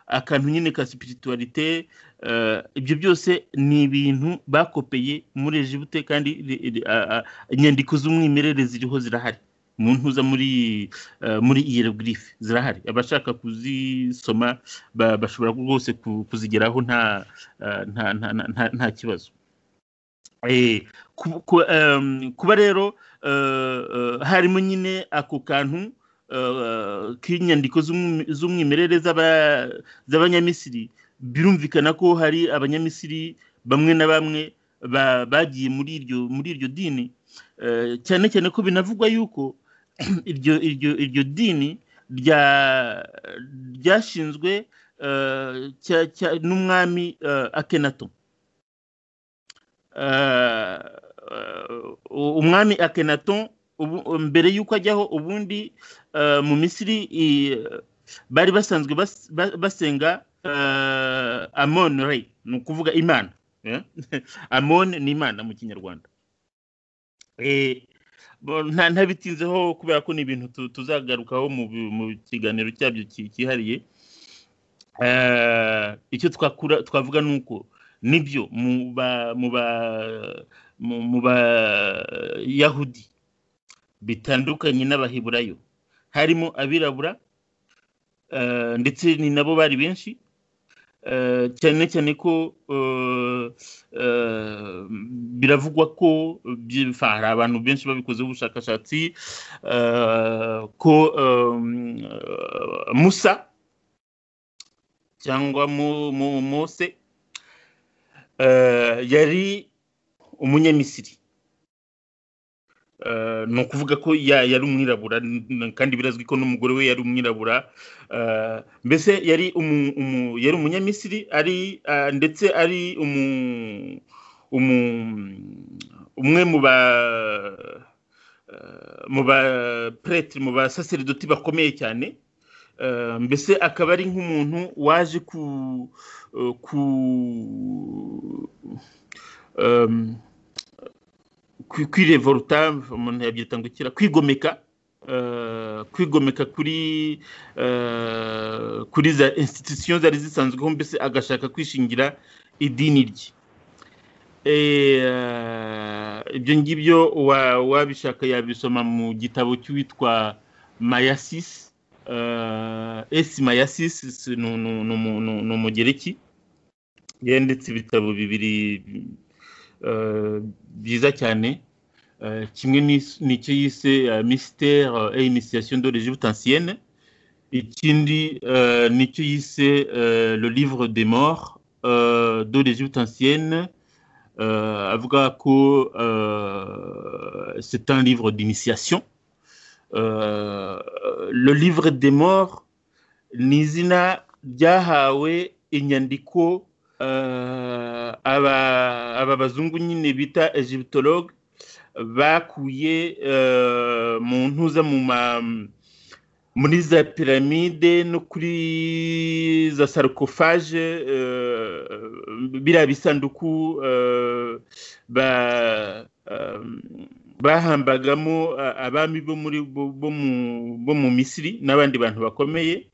Speaker 3: akantu nyine ka sipirituwarite ibyo byose ni ibintu bakopeye muri ejibute kandi inyandiko z'umwimerere ziriho zirahari mu ntuza muri muri iyerogirife zirahari abashaka kuzisoma bashobora rwose kuzigeraho nta nta kibazo kuba rero harimo nyine ako kantu k'inyandiko z'umwimerere z'abanyamisiri birumvikana ko hari abanyamisiri bamwe na bamwe bagiye muri iryo muri iryo dini cyane cyane ko binavugwa yuko iryo iryo iryo dini ryashinzwe n'umwami akenato umwami akenato mbere y'uko ajyaho ubundi mu misiri bari basanzwe basenga amon rey ni ukuvuga imana amon ni imana mu kinyarwanda ntabitinzeho kubera ko ni ibintu tuzagarukaho mu kiganiro cyabyo cyihariye icyo twavuga ni uko nibyo mu bayahudi bitandukanye n'abaheburayo harimo abirabura ndetse ni nabo bari benshi cyane cyane ko biravugwa ko hari abantu benshi babikozeho ubushakashatsi ko musa cyangwa mose yari umunyamisiri ni ukuvuga ko yari umwirabura kandi birazwi ko n'umugore we yari umwirabura mbese yari yari umunyamisiri ari ndetse ari umwe mu ba mu ba puretire mu basaseridoti bakomeye cyane mbese akaba ari nk'umuntu waje ku ku kwirevoluta umuntu yabyita ngo ikira kwigomeka kwigomeka kuri kuri za institusiyo zari zisanzweho mbese agashaka kwishingira idini rye ibyo ngibyo wabishaka yabisoma mu gitabo cy'uwitwa mayasisi esi mayasisi ni umugereki yanditse ibitabo bibiri byiza cyane kimwe nicyo yise misiteri et initiation de l'Egypte ancienne ikindi nicyo yise le livre des morts de l'Egypte ancienne avuga ko c'est un livre d'initiation le livre des morts ni izina ryahawe inyandiko aba bazungu nyine bita egyptologue bakuye mu ntuza muri za piramide no kuri za sarikofaje biriya bisanduku bahambagamo abami bo mu misiri n'abandi bantu bakomeye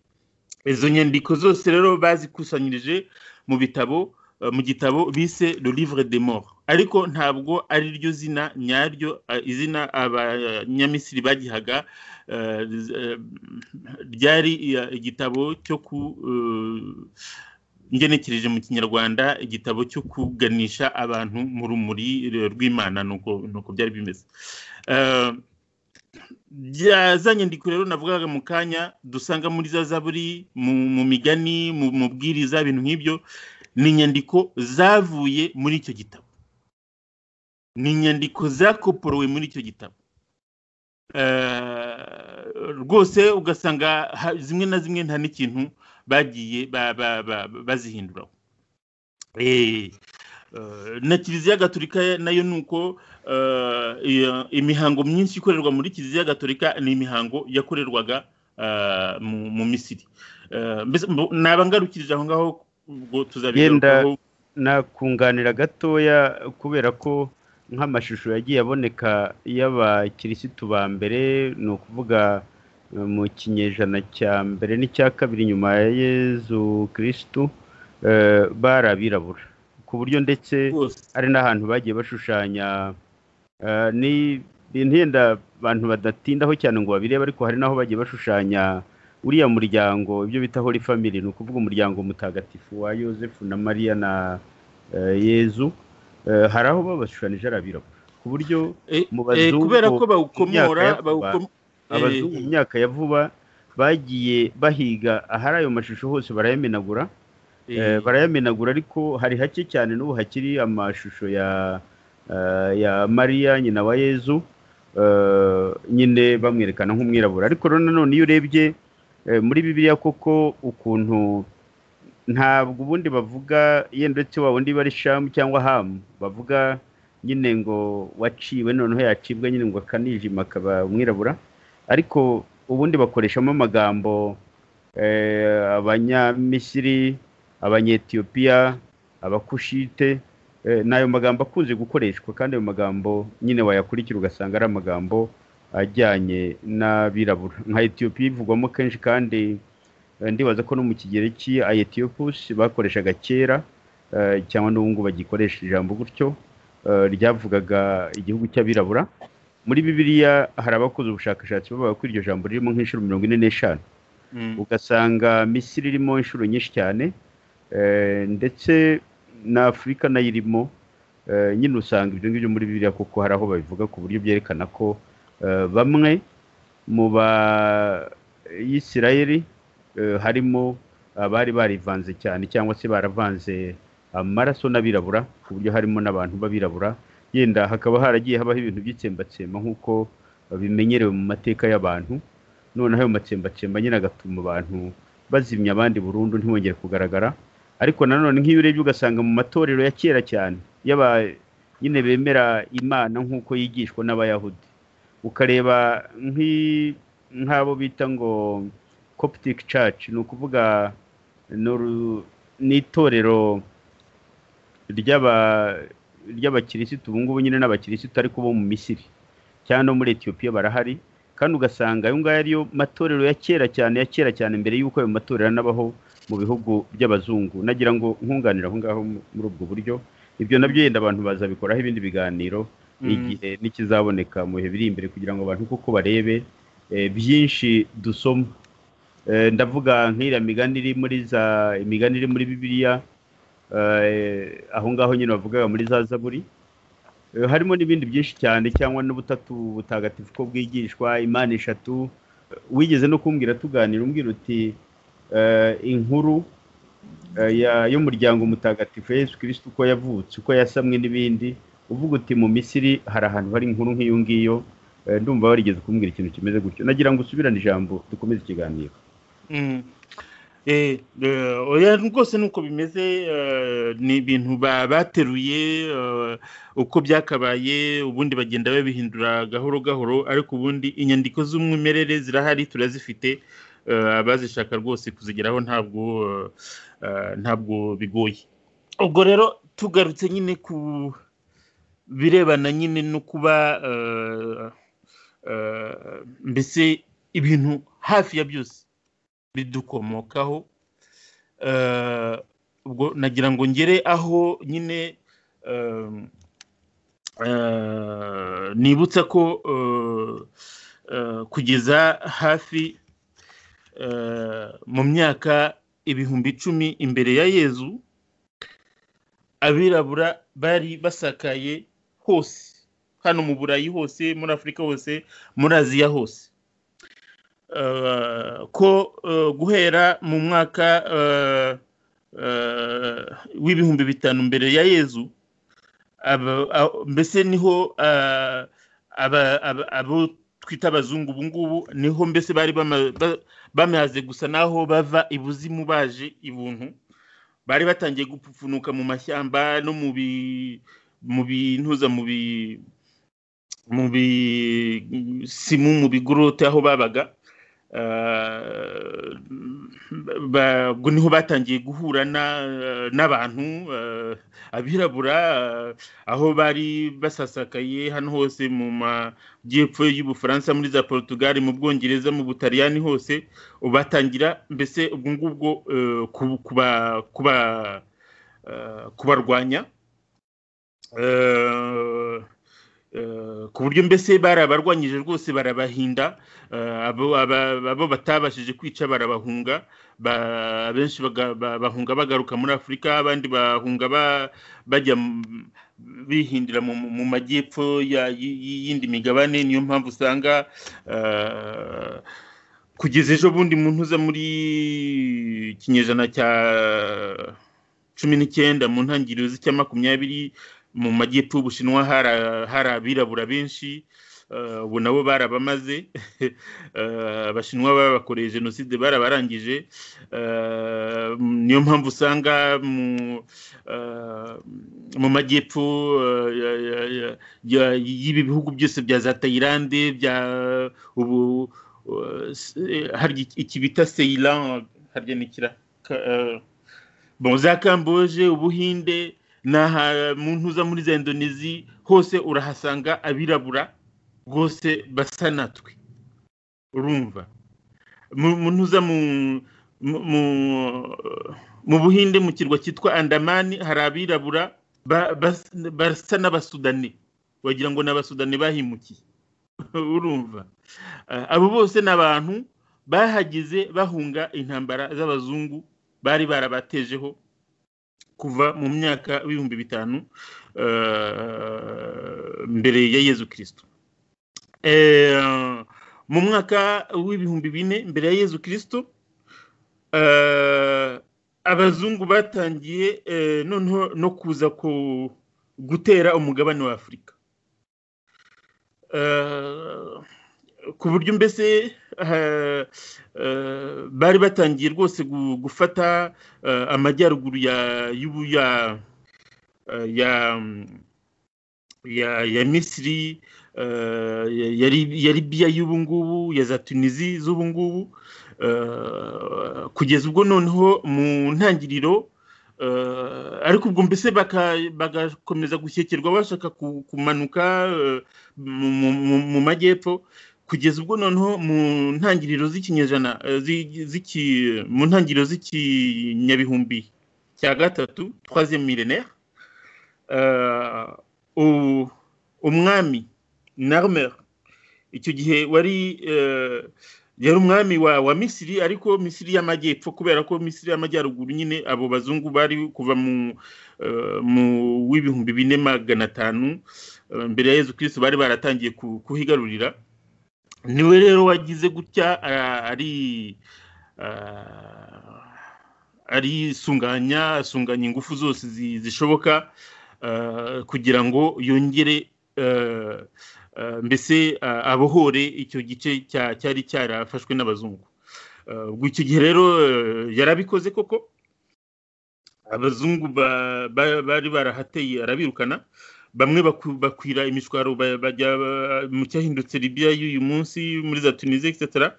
Speaker 3: izo nyandiko zose rero bazikusanyirije mu bitabo mu gitabo bise le livre des morts ariko ntabwo ari ryo zina nyaryo izina abanyamisiri bagihaga ryari igitabo cyo ku ngenekereje mu kinyarwanda igitabo cyo kuganisha abantu mu rumuri rw'imana nuko byari bimeze za nyandiko rero navugaga mu kanya dusanga muri za zaburi mu migani mu bwiriza ibintu nk'ibyo ni inyandiko zavuye muri icyo gitabo ni inyandiko zakoporowe muri icyo gitabo rwose ugasanga zimwe na zimwe nta n'ikintu bagiye bazihinduraho na kiliziya gaturika nayo ni uko imihango myinshi ikorerwa muri kiliziya gaturika ni imihango yakorerwaga mu misiri naba ngarukirije aho ngaho
Speaker 1: yenda nakunganira gatoya kubera ko nk'amashusho yagiye aboneka y'abakirisitu ba mbere ni ukuvuga mu kinyejana cya mbere n'icya kabiri nyuma ya yezu kirisitu bari abirabura ku buryo ndetse hari n'ahantu bagiye bashushanya ni yenda abantu badatindaho cyane ngo babirebe ariko hari n'aho bagiye bashushanya uriya muryango ibyo bita hori family ni ukuvuga umuryango mutagatifu wa yosefu na mariya na yezu hari aho babashushanije arabirabura ku buryo mu bazungu
Speaker 3: kubera ko bawukomora
Speaker 1: abazungu mu myaka ya vuba bagiye bahiga ahari ayo mashusho hose barayamenagura barayamenagura ariko hari hake cyane n'ubu hakiri amashusho ya ya mariya nyina wa yezu nyine bamwerekana nk'umwirabura ariko nanone iyo urebye muri bibiliya koko ukuntu ntabwo ubundi bavuga yenda uretse waba undi bari shamu cyangwa hamu bavuga nyine ngo waciwe noneho yacibwa nyine ngo akanijima akaba umwirabura ariko ubundi bakoreshamo amagambo abanyamisiri abanyetiyopiya abakushite ni ayo magambo akunze gukoreshwa kandi ayo magambo nyine wayakurikira ugasanga ari amagambo ajyanye n'abirabura nka etiyopiya ivugwamo kenshi kandi ndibaza ko no mu kigereki ayetiyopusi bakoreshaga kera cyangwa n'ubu bagikoresha ijambo gutyo ryavugaga igihugu cy'abirabura muri bibiriya hari abakoze ubushakashatsi bavuga ko iryo jambo ririmo nk'inshuro mirongo ine n'eshanu ugasanga misiri irimo inshuro nyinshi cyane ndetse na afurika nayo irimo nyine usanga ibyo ngibyo muri biriya kuko hari aho babivuga ku buryo byerekana ko bamwe mu bayisirayeri harimo abari barivanze cyane cyangwa se baravanze amaraso n'abirabura ku buryo harimo n'abantu b'abirabura yenda hakaba haragiye habaho ibintu by'itsembatsemba nk'uko bimenyerewe mu mateka y'abantu noneho ayo matsembatsemba nyine agatuma abantu bazimya abandi burundu ntibongere kugaragara ariko nanone nk'iyo urebye ugasanga mu matorero ya kera cyane y'aba nyine bemera imana nk'uko yigishwa n'abayahudi ukareba nk'abo bita ngo coptic church ni ukuvuga ni itorero ry'aba ry'abakirisitu ubu ngubu nyine n'abakirisitu ariko bo mu misiri cyangwa no muri etiyopiya barahari kandi ugasanga ayo ngayo ariyo matorero ya kera cyane ya kera cyane mbere y'uko ayo matorero anabaho mu bihugu by'abazungu nagira ngo nkunganire aho ngaho muri ubwo buryo ibyo nabyo yenda abantu bazabikoraho ibindi biganiro igihe n'ikizaboneka mu bihe biri imbere kugira ngo abantu kuko barebe byinshi dusoma ndavuga nk'iriya migani iri muri za imigani iri muri bibiliya aho ngaho nyine bavugaga muri za zaburi harimo n'ibindi byinshi cyane cyangwa n'ubutatu butagatifu ko bwigishwa imana eshatu wigeze no kumbwira tuganira umbwira uti inkuru y'umuryango mutagatifu Yesu kirisiti uko yavutse uko yasamwe n'ibindi uvuga uti mu misiri hari ahantu hari inkuru nk'iyo ngiyo ndumva warigeze kumbwira ikintu kimeze gutyo nagira ngo usubirane ijambo dukomeze ikiganiro
Speaker 3: oya rwose nuko bimeze ni ibintu bateruye uko byakabaye ubundi bagenda babihindura gahoro gahoro ariko ubundi inyandiko z'umwimerere zirahari turazifite abazishaka rwose kuzigeraho ntabwo ntabwo bigoye ubwo rero tugarutse nyine ku birebana nyine no kuba mbese ibintu hafi ya byose bidukomokaho ubwo nagira ngo ngere aho nyine nibutsa ko kugeza hafi mu myaka ibihumbi icumi imbere ya yezu abirabura bari basakaye hose hano mu burayi hose muri afurika hose muri aziya hose ko guhera mu mwaka w'ibihumbi bitanu mbere ya yezu mbese niho abo twita abazungu ubu ngubu niho mbese bari bamaze gusa naho bava ibuzimu baje ibuntu bari batangiye gupfunuka mu mashyamba no mu bintuza mu bisimu mu bigorote aho babaga ubwo niho batangiye guhura n'abantu abirabura aho bari basasakaye hano hose mu majyepfo y'ubufaransa muri za Portugal mu bwongereza mu butaliyani hose batangira mbese ubwo ngubwo kubarwanya ku buryo mbese barabarwanyije rwose barabahinda abo batabashije kwica barabahunga benshi bahunga bagaruka muri afurika abandi bahunga bajya bihindira mu majyepfo y'indi migabane niyo mpamvu usanga kugeza ejo bundi mu ntuza muri ikinyejana cya cumi n'icyenda mu ntangiriro z'icya makumyabiri mu majyepfo y'ubushinwa hari abirabura benshi ubu nabo barabamaze abashinwa babakoreye jenoside barabarangije niyo mpamvu usanga mu majyepfo y'ibi bihugu byose bya za tayilande bya ubu hari iki bita seyilan harya nikira za kamboje ubuhinde mu ntuza muri za indonezi hose urahasanga abirabura rwose basa natwe urumva mu ntuza mu buhinde mu kirwa cyitwa andamani hari abirabura basa n'abasudani wagira ngo ni abasudani bahimukiye urumva abo bose ni abantu bahageze bahunga intambara z'abazungu bari barabatejeho kuva mu myaka ibihumbi bitanu mbere ya yezu kirisito mu mwaka w'ibihumbi bine mbere ya yezu kirisito abazungu batangiye noneho no kuza gutera umugabane wa afurika ku buryo mbese bari batangiye rwose gufata amajyaruguru ya misiri ya libiya y'ubu ngubu ya za tunizi z'ubu ngubu kugeza ubwo noneho mu ntangiriro ariko ubwo mbese bagakomeza gushyekirwa bashaka kumanuka mu majyepfo kugeza ubwo noneho mu ntangiriro z'ikinyejana mu ntangiriro z'ikinyabihumbi cya gatatu twaze milenere umwami narmer icyo gihe wari yari umwami wa misiri ariko misiri y'amajyepfo kubera ko misiri y'amajyaruguru nyine abo bazungu bari kuva mu w'ibihumbi bine magana atanu mbere ya yezu kirisi bari baratangiye kuhigarurira niwe rero wagize gutya ari arisunganya asunganya ingufu zose zishoboka kugira ngo yongere mbese abohore icyo gice cyari cyarafashwe n'abazungu ubwo icyo gihe rero yarabikoze koko abazungu bari barahateye arabirukana bamwe bakwira imishwaro bajya mu cyahindutse Libya y'uyu munsi muri za tunisiya etc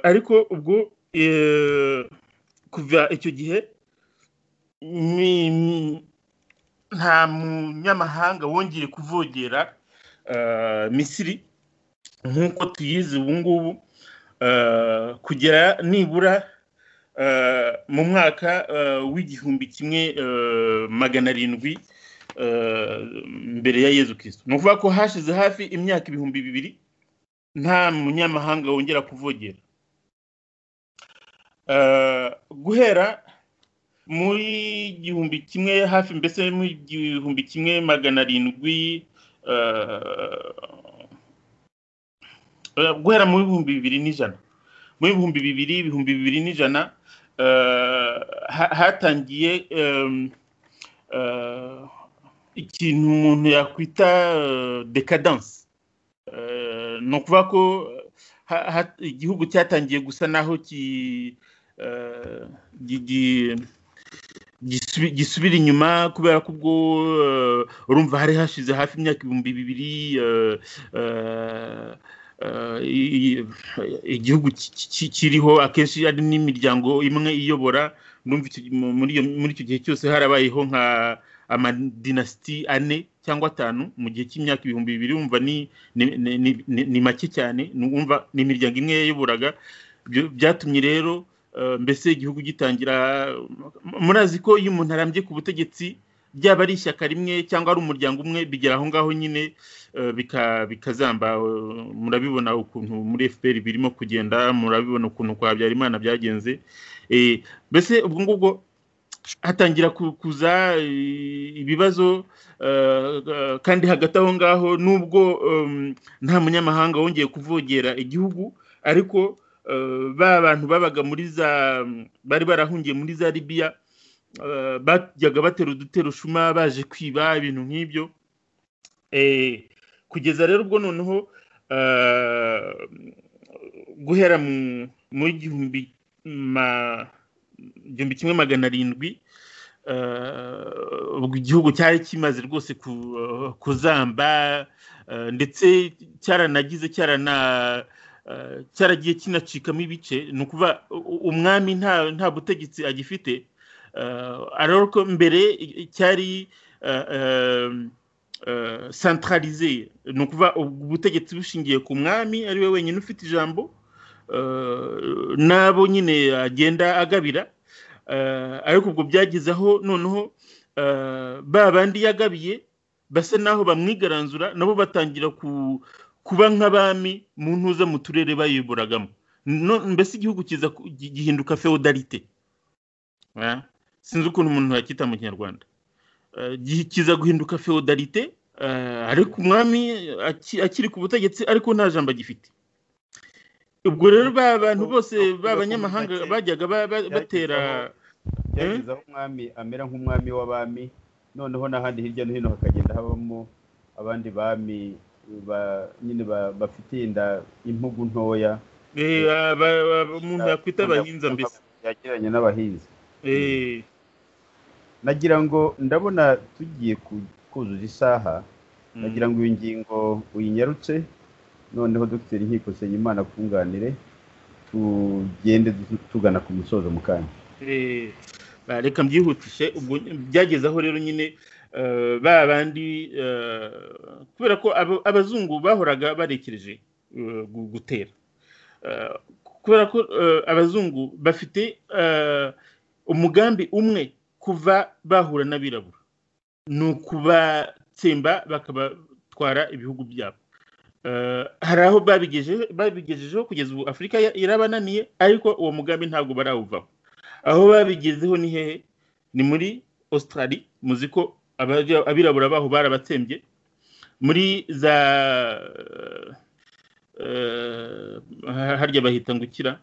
Speaker 3: ariko ubwo kuva icyo gihe nta munyamahanga wongeye kuvogera misiri nk'uko tuyizi ubu ngubu kugera nibura mu mwaka w'igihumbi kimwe magana arindwi mbere ya yezu kirisito ni ukuvuga ko hashize hafi imyaka ibihumbi bibiri nta munyamahanga wongera kuvogera guhera muri igihumbi kimwe hafi mbese mu gihumbi kimwe magana arindwi guhera mu bihumbi bibiri n'ijana mu bihumbi bibiri ibihumbi bibiri n'ijana hatangiye ikintu umuntu yakwita decadanse ni ukuvuga ko igihugu cyatangiye gusa naho gisubira inyuma kubera ko ubwo urumva hari hashize hafi imyaka ibihumbi bibiri igihugu kiriho akenshi ari n'imiryango imwe iyobora muri icyo gihe cyose harabayeho nka amadinasiti ane cyangwa atanu mu gihe cy'imyaka ibihumbi bibiri wumva ni make cyane ni imiryango imwe yayoboraga byatumye rero mbese igihugu gitangira murazi ko iyo umuntu arambye ku butegetsi byaba ari ishyaka rimwe cyangwa ari umuryango umwe bigera aho ngaho nyine bikazamba murabibona ukuntu muri efuperi birimo kugenda murabibona ukuntu kwa habyarimana byagenze mbese ubwo ngubwo hatangira kuza ibibazo kandi hagati aho ngaho nubwo nta munyamahanga wongeye kuvogera igihugu ariko ba bantu babaga muri za bari barahungiye muri za libiya bajyaga batera uduterushuma baje kwiba ibintu nk'ibyo kugeza rero ubwo noneho guhera mu igihumbi igihumbi kimwe magana arindwi igihugu cyari kimaze rwose kuzamba ndetse cyaranagize cyarana cyaragiye kinacikamo ibice ni ukuvuga umwami nta butegetsi agifite ariko mbere cyari santararize ni ukuvuga ubutegetsi bushingiye ku mwami ari we wenyine ufite ijambo nabo nyine agenda agabira ariko ubwo byageze aho noneho ba bandi yagabiye basa n'aho bamwigaranzura nabo batangira kuba nk'abami mu ntuza mu turere bayiburagamo mbese igihugu kiza gihinduka feodalite sinzi ukuntu umuntu yakita mu kinyarwanda kiza guhinduka feodalite ariko umwami akiri ku butegetsi ariko nta jambo agifite ubwo rero ba bantu bose b'abanyamahanga bajyaga batera
Speaker 1: byageza aho umwami amera nk'umwami w'abami noneho n'ahandi hirya no hino hakagenda habamo abandi bami nyine bafite inda impugu ntoya
Speaker 3: umuntu yakwita abahinza mbese
Speaker 1: yagiranye n'abahinzi nagira ngo ndabona tugiye kuzuza isaha nagira ngo iyi ngingo uyinyarutse noneho dogiteri nkiko imana kunganire tugende tugana ku musozo mu kanya
Speaker 3: reka mbyihutishe byagezeho rero nyine ba bandi kubera ko abazungu bahoraga barekereje gutera kubera ko abazungu bafite umugambi umwe kuva bahura n'abirabura ni ukubatsemba bakabatwara ibihugu byabo hari aho babigejejeho kugeza ubu afurika irabananiye ariko uwo mugambi ntabwo barawuvaho aho babigezeho ni hehe ni muri Australia muzi ko abirabura baho barabatsembye muri za harya bahita ngo ukira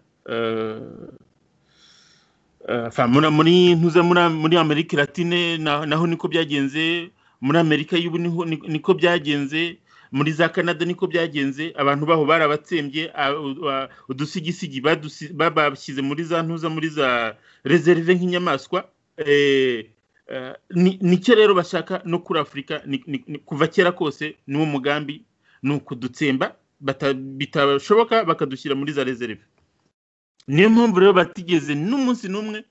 Speaker 3: muri amerika latine naho niko byagenze muri amerika y'ubu niko byagenze muri za canada niko byagenze abantu baho barabatsembye udusigisigi babashyize muri za ntuza muri za rezerve nk'inyamaswa nicyo rero bashaka no kuri afurika kuva kera kose n'uwo mugambi ni ukudutsemba bitashoboka bakadushyira muri za rezerve niyo mpamvu rero batigeze n'umunsi n'umwe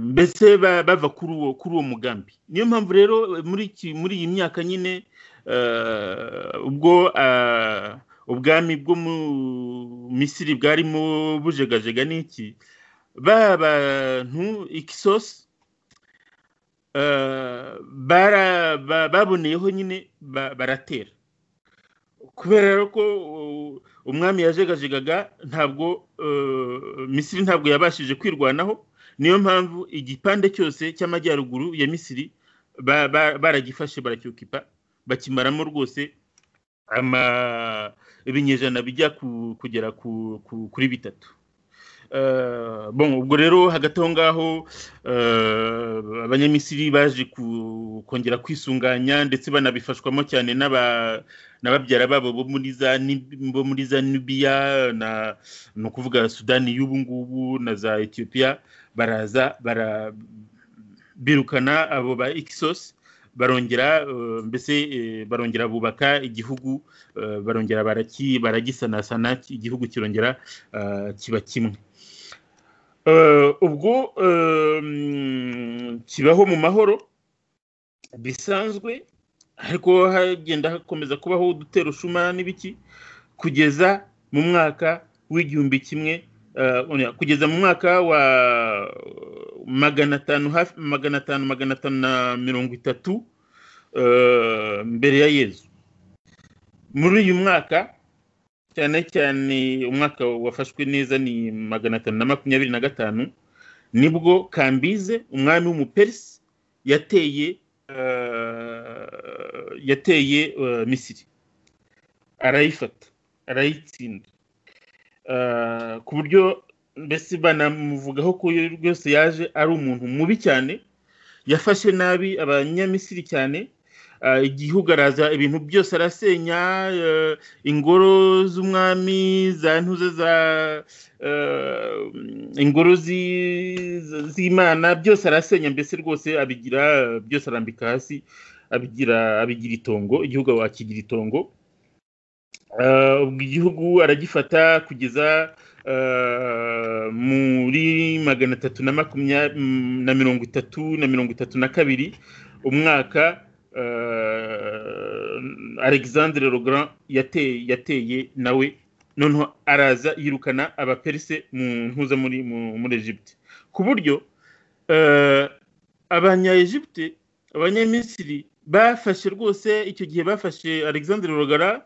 Speaker 3: mbese bava kuri uwo mugambi niyo mpamvu rero muri iyi myaka nyine ubwo ubwami bwo mu misiri bwarimo bujegajega n'iki bantu ikisosi baboneyeho nyine baratera kubera ko umwami yajegajegaga ntabwo misiri ntabwo yabashije kwirwanaho niyo mpamvu igipande cyose cy'amajyaruguru ya misiri baragifashe baracyukipa bakimaramo rwose ibinyejana bijya kugera kuri bitatu ubwo rero hagati aho ngaho abanyamisiri baje kongera kwisunganya ndetse banabifashwamo cyane na babyara babo bo muri za nibiya ni ukuvuga sudani y'ubu ngubu na za etiyopiya baraza birukana abo ba ikisosi barongera mbese barongera bubaka igihugu barongera baragisanasana igihugu kirongera kiba kimwe ubwo kibaho mu mahoro bisanzwe ariko hagenda hakomeza kubaho udutera ushuma n'ibiki kugeza mu mwaka w'igihumbi kimwe kugeza mu mwaka wa magana atanu hafi magana atanu magana atanu na mirongo itatu mbere ya yezu muri uyu mwaka cyane cyane umwaka wafashwe neza ni magana atanu na makumyabiri na gatanu nibwo kambize umwami w'umuperisi yateye yateye misiri arayifata arayitsinda ku buryo mbese banamuvugaho ko rwose yaje ari umuntu mubi cyane yafashe nabi abanyamisiri cyane igihugu araza ibintu byose arasenya ingoro z'umwami za ntuza za ingoro z'imana byose arasenya mbese rwose abigira byose arambika hasi abigira abigira itongo igihugu wakigira itongo ubwo igihugu aragifata kugeza muri magana atatu na makumyabiri na mirongo itatu na mirongo itatu na kabiri umwaka alexandre Legrand yateye nawe noneho araza yirukana abaperise mu ntuza muri Egypte ku buryo abanya Egypte abanyamisiri bafashe rwose icyo gihe bafashe alexandre Legrand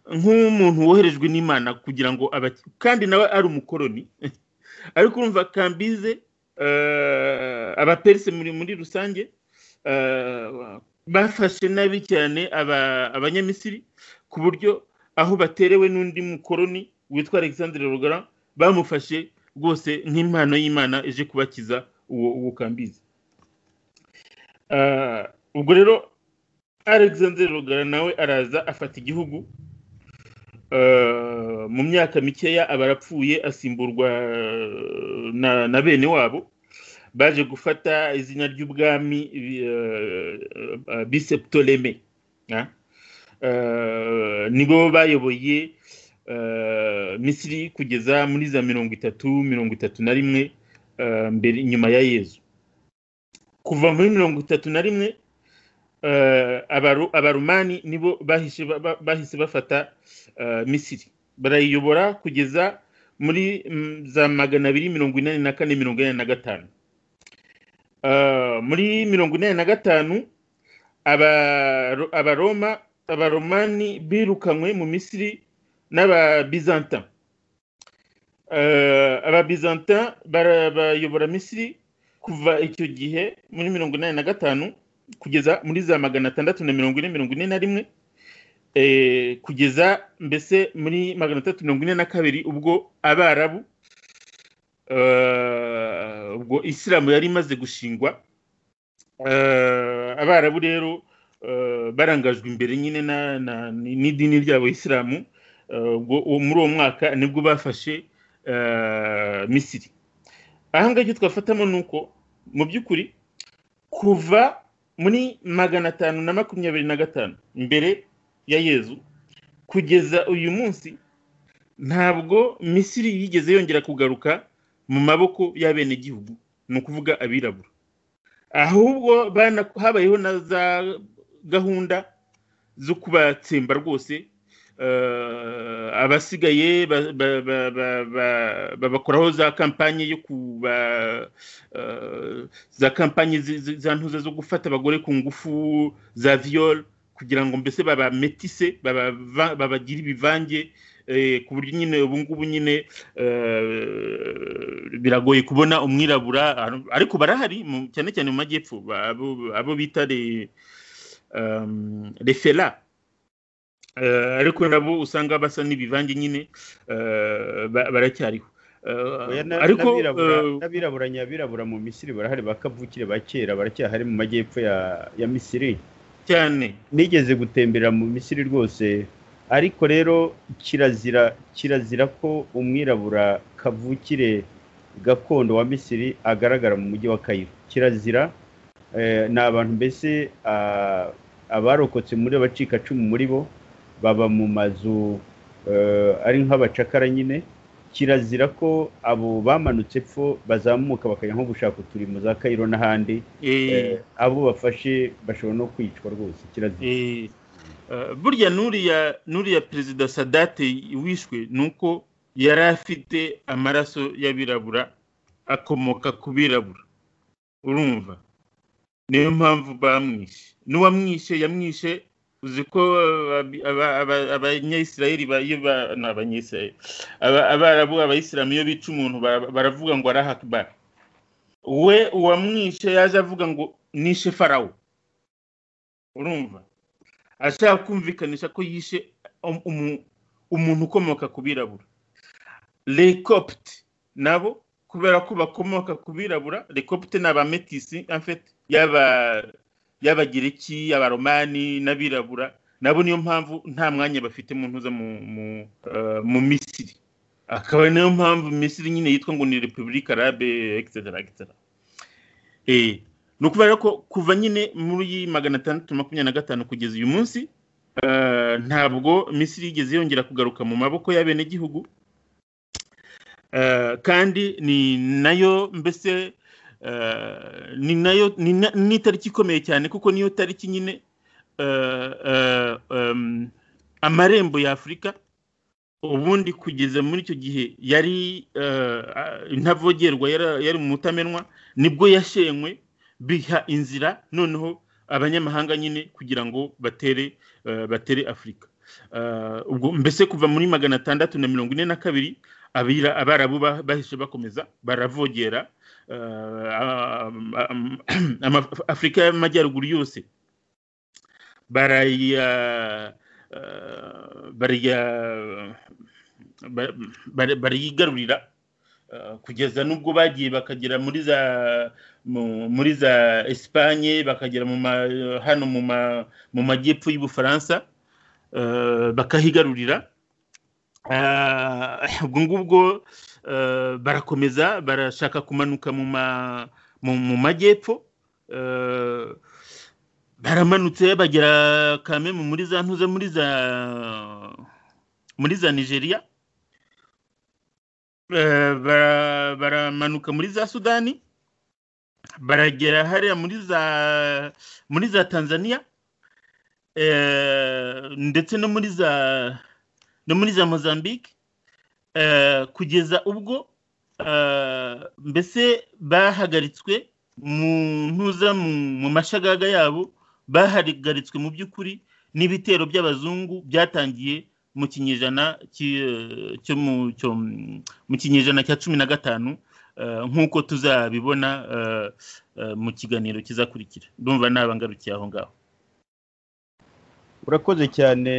Speaker 3: nk'umuntu woherejwe n'imana kugira ngo abakire kandi nawe ari umukoroni ariko urumva kambize abaperisi muri rusange bafashe nabi cyane abanyamisiri ku buryo aho baterewe n'undi mukoroni witwa alexandre rugara bamufashe rwose nk'impano y'imana ije kubakiza uwo kambize ubwo rero alexandre rugara nawe araza afata igihugu mu myaka mikeya aba arapfuye asimburwa na bene wabo baje gufata izina ry'ubwami biseputoleme nibo bayoboye misiri kugeza muri za mirongo itatu mirongo itatu na rimwe mbere nyuma ya yezu kuva muri mirongo itatu na rimwe abarumani nibo bahise bafata misiri barayiyobora kugeza muri za magana abiri mirongo inani na kane mirongo inani na gatanu muri mirongo inani na gatanu abaroma abaromani birukanywe mu misiri n'ababizantin ababizantin bayobora misiri kuva icyo gihe muri mirongo inani na gatanu kugeza muri za magana atandatu na mirongo ine mirongo ine na rimwe kugeza mbese muri magana atatu mirongo ine na kabiri ubwo abarabu ubwo isilamu yari imaze gushingwa abarabu rero barangajwe imbere nyine n'idini ryabo isilamu muri uwo mwaka nibwo bafashe misiri ahangaha icyo twafatamo ni uko mu by'ukuri kuva muri magana atanu na makumyabiri na gatanu mbere ya yezu kugeza uyu munsi ntabwo misiri yigeze yongera kugaruka mu maboko y'abenegihugu ni ukuvuga abirabura ahubwo habayeho na za gahunda zo kubatsemba rwose abasigaye babakoraho za kampanye yo kuba za kampanye za ntuza zo gufata abagore ku ngufu za viyoro kugira ngo mbese babametise babagire ibivange ku buryo nyine ubu ngubu nyine biragoye kubona umwirabura ariko barahari cyane cyane mu majyepfo abo bita refera ariko nabo usanga basa n'ibivange nyine baracyariho
Speaker 1: ariko n'abirabura nyabirabura mu misiri barahari bakavukire ba kera baracyahari mu majyepfo ya misiri
Speaker 3: cyane
Speaker 1: nigeze gutemberera mu misiri rwose ariko rero kirazira kirazira ko umwirabura kavukire gakondo wa misiri agaragara mu mujyi wa kayiro kirazira ni abantu mbese abarokotse muri abacikacumu muri bo baba mu mazu ari nk'abacakara nyine kirazira ko abo bamanutse epfo bazamuka bakajya nko gushaka uturimo za kayiro n'ahandi abo bafashe bashobora no kwicwa rwose kirazira
Speaker 3: burya nuriya perezida sadate wishwe ni uko yari afite amaraso y'abirabura akomoka ku birabura urumva niyo mpamvu bamwishe n'uwamwishe yamwishe uzi ko abanyayisirayeli ni abanyayisirayeli abarabu abayisilamu iyo bica umuntu baravuga ngo arahakibara we uwamwishe yaje avuga ngo nishe farawo urumva ashaka kumvikanisha ko yishe umuntu ukomoka ku birabura rekopite nabo kubera ko bakomoka ku birabura rekopite ni abametisi afite yaba y'abagereki abaromani n'abirabura nabo niyo mpamvu nta mwanya bafite mu ntuza mu misiri akaba niyo mpamvu misiri nyine yitwa ngo ni repubulika arabe egisitara ni ukubera ko kuva nyine muri magana atandatu makumyabiri na gatanu kugeza uyu munsi ntabwo misiri yigeze yongera kugaruka mu maboko y'abenegihugu kandi ni nayo mbese ni nayo ni itariki ikomeye cyane kuko niyo tariki nyine amarembo ya afurika ubundi kugeza muri icyo gihe yari intavogerwa yari mu mutamenwa nibwo yashenywe biha inzira noneho abanyamahanga nyine kugira ngo batere batere afurika ubwo mbese kuva muri magana atandatu na mirongo ine na kabiri abarabu bahise bakomeza baravogera afurika y'amajyaruguru yose barayigarurira kugeza n'ubwo bagiye bakagera muri za muri za esipanye bakagera hano mu majyepfo y'ubufaransa bakahigarurira ubwo ngubwo barakomeza barashaka kumanuka mu majyepfo baramanutse bagera kamemu muri za ntuze muri za muri za nigeria baramanuka muri za sudani baragera hariya muri za muri za tanzania ndetse no muri za no muri za mozambique kugeza ubwo mbese bahagaritswe mu ntuza mu mashagaga yabo bahagaritswe mu by'ukuri n'ibitero by'abazungu byatangiye mu kinyejana cyo mu kinyejana cya cumi na gatanu nk'uko tuzabibona mu kiganiro kizakurikira ndumva nabangarukiye aho ngaho
Speaker 1: urakoze cyane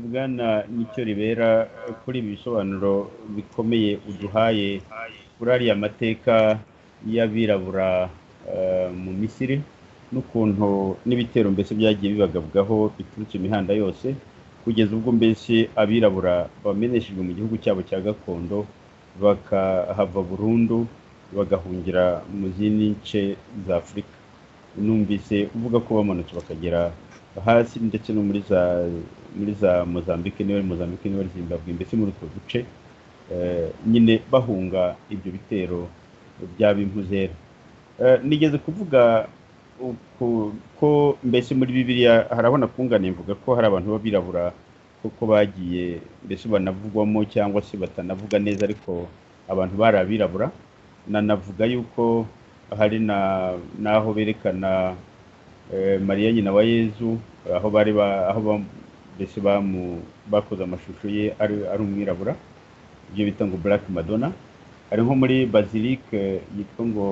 Speaker 1: bwana nicyo ribera kuri ibi bisobanuro bikomeye uduhaye kuri ariya mateka y'abirabura mu misiri n'ukuntu n'ibitero mbese byagiye bibagabwaho biturutse imihanda yose kugeza ubwo mbese abirabura bameneshejwe mu gihugu cyabo cya gakondo bakahava burundu bagahungira mu zindi nce za afurika numvise uvuga ko bamanutse bakagera hasi ndetse no muri za muri za mozambique niwe mozambique niwe zimbabwe mbese muri utwo duce nyine bahunga ibyo bitero by'abimpuzera nigeze kuvuga ko mbese muri bibiliya harabona kungana mvuga ko hari abantu b'abirabura kuko bagiye mbese banavugwamo cyangwa se batanavuga neza ariko abantu bari abirabura nanavuga yuko hari n'aho berekana mariya nyina wa yezu aho bari aho mbese bakoze amashusho ye ari umwirabura ibyo bita ngo black madonna hari nko muri basilique yitwa ngo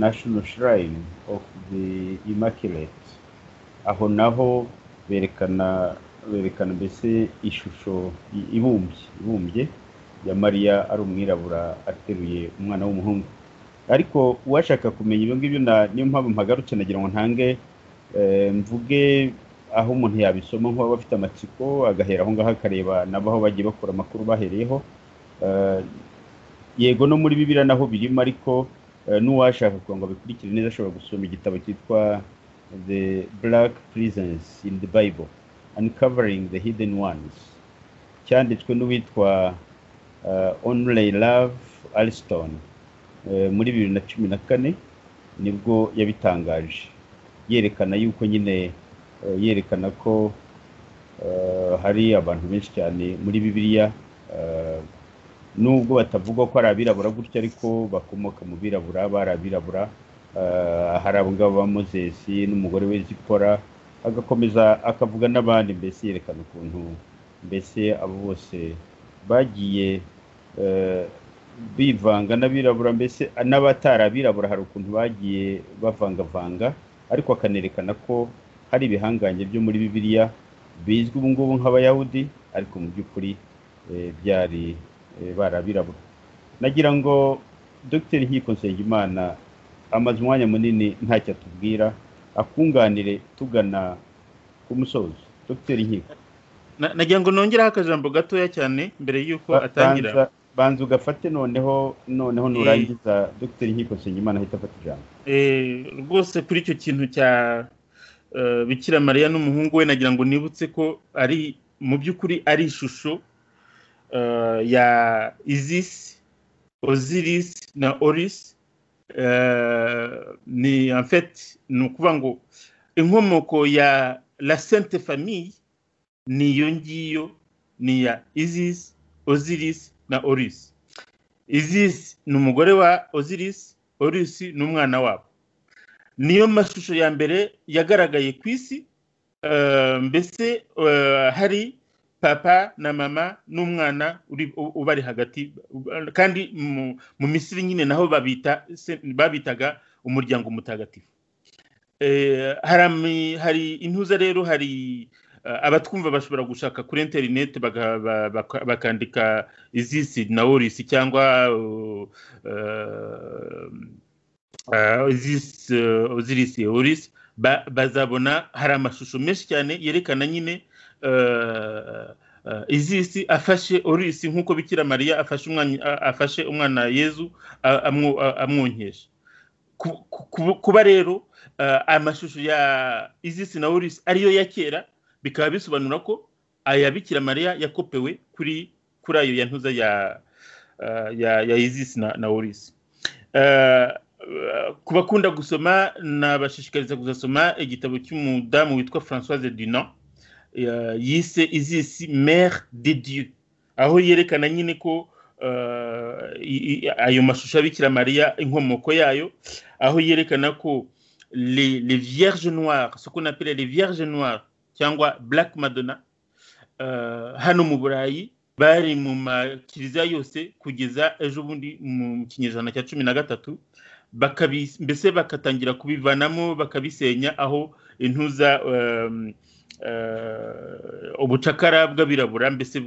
Speaker 1: national shrine of the immaculate aho naho berekana berekana mbese ishusho ibumbye ibumbye ya mariya ari umwirabura ateruye umwana w'umuhungu ariko uwashaka kumenya ibyo ngibyo niyo mpamvu mpagarutse nagira ngo ntange mvuge aho umuntu yabisoma nk'uwaba afite amatsiko agahera aho ngaho akareba nabo aho bagiye bakura amakuru bahereyeho yego no muri bibiriya naho birimo ariko n'uwashaka kugira ngo abikurikire neza ashobora gusoma igitabo cyitwa the black prisons in the bible uncovering the hidden ones cyanditswe n'uwitwa onurey love alston muri bibiri na cumi na kane nibwo yabitangaje yerekana yuko nyine yerekana ko hari abantu benshi cyane muri bibiliya nubwo batavuga ko ari abirabura gutya ariko bakomoka mu birabura bari abirabura hari abo ngabo ba mozesi n'umugore we zikora agakomeza akavuga n'abandi mbese yerekana ukuntu mbese abo bose bagiye bivanga n'abirabura mbese n'abatari abirabura hari ukuntu bagiye bavangavanga ariko akanerekana ko hari ibihangange byo muri bibiliya bizwi ubu ngubu nk'abayahudi ariko mu by'ukuri byari barabirabura nagira ngo dr nkiko nsengimana amaze umwanya munini ntacyo atubwira akunganire tugana ku musozo dr nkiko
Speaker 3: nagira ngo nongereho akajambo gatoya cyane mbere y'uko atangira
Speaker 1: banza ugafate noneho noneho nurangiza dr nkiko nsengimana ahita afata ijambo
Speaker 3: rwose kuri icyo kintu cya bikira mariya n'umuhungu we nagira ngo nibutse ko ari mu by'ukuri ari ishusho ya Isis, Osiris na Oris ni en fait ni ukuvuga ngo inkomoko ya la Sainte Famille ni iyo ngiyo ni ya Isis, Osiris na Oris. Isis ni umugore wa Osiris, Oris ni umwana wabo. Niyo mashusho ya mbere yagaragaye ku isi mbese hari papa na mama n'umwana ubari hagati kandi mu misiri nyine naho babitaga umuryango mutagatifu hari intuza rero hari abatwumva bashobora gushaka kuri interineti bakandika izisi na worisi cyangwa izisi worisi bazabona hari amashusho menshi cyane yerekana nyine izisi afashe orisi nk'uko bikira mariya afashe umwana yezu amwonkesha kuba rero amashusho ya izisi na worisi ariyo ya kera bikaba bisobanura ko aya bikira mariya yakopewe kuri kuri ayo ya ntuza ya ya ya izisi na na orisi ku bakunda gusoma nabashishikariza kuzasoma igitabo cy'umudamu witwa francoise dunan yise izisi mere de dieu aho yerekana nyine ko ayo mashusho abikira mariya inkomoko yayo aho yerekana ko les vierges noires ce qu'on appelle les vierges noires cyangwa black madonna hano mu burayi bari mu makiriziya yose kugeza ejo bundi mu kinyejana cya cumi na gatatu mbese bakatangira kubivanamo bakabisenya aho intuza ubucakara bw'abirabura mbese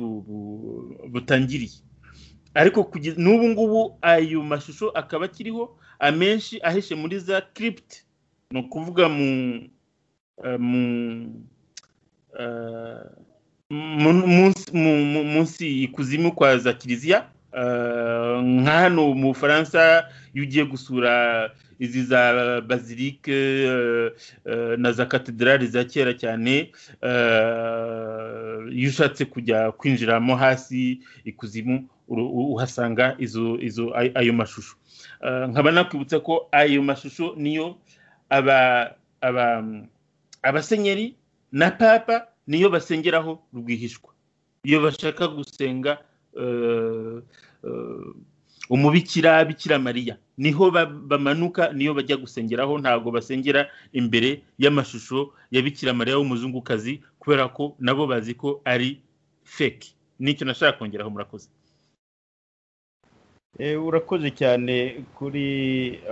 Speaker 3: butangiriye ariko n'ubu ngubu ayo mashusho akaba akiriho amenshi ahishe muri za kiripiti ni ukuvuga mu munsi ikuzimu kwa za kiliziya nka hano mu bufaransa iyo ugiye gusura izi za bazilike na za katedrali za kera cyane iyo ushatse kujya kwinjiramo hasi ikuzimu uhasanga izo ayo mashusho nkaba nakwibutsa ko ayo mashusho niyo abasenyeri na papa niyo basengeraho rwihishwa iyo bashaka gusenga umubikira bikira mariya niho bamanuka niyo bajya gusengeraho ntabwo basengera imbere y'amashusho ya bikira mariya w'umuzungukazi kubera ko nabo bazi ko ari feki nicyo nashaka kongeraho murakoze
Speaker 1: urakoze cyane kuri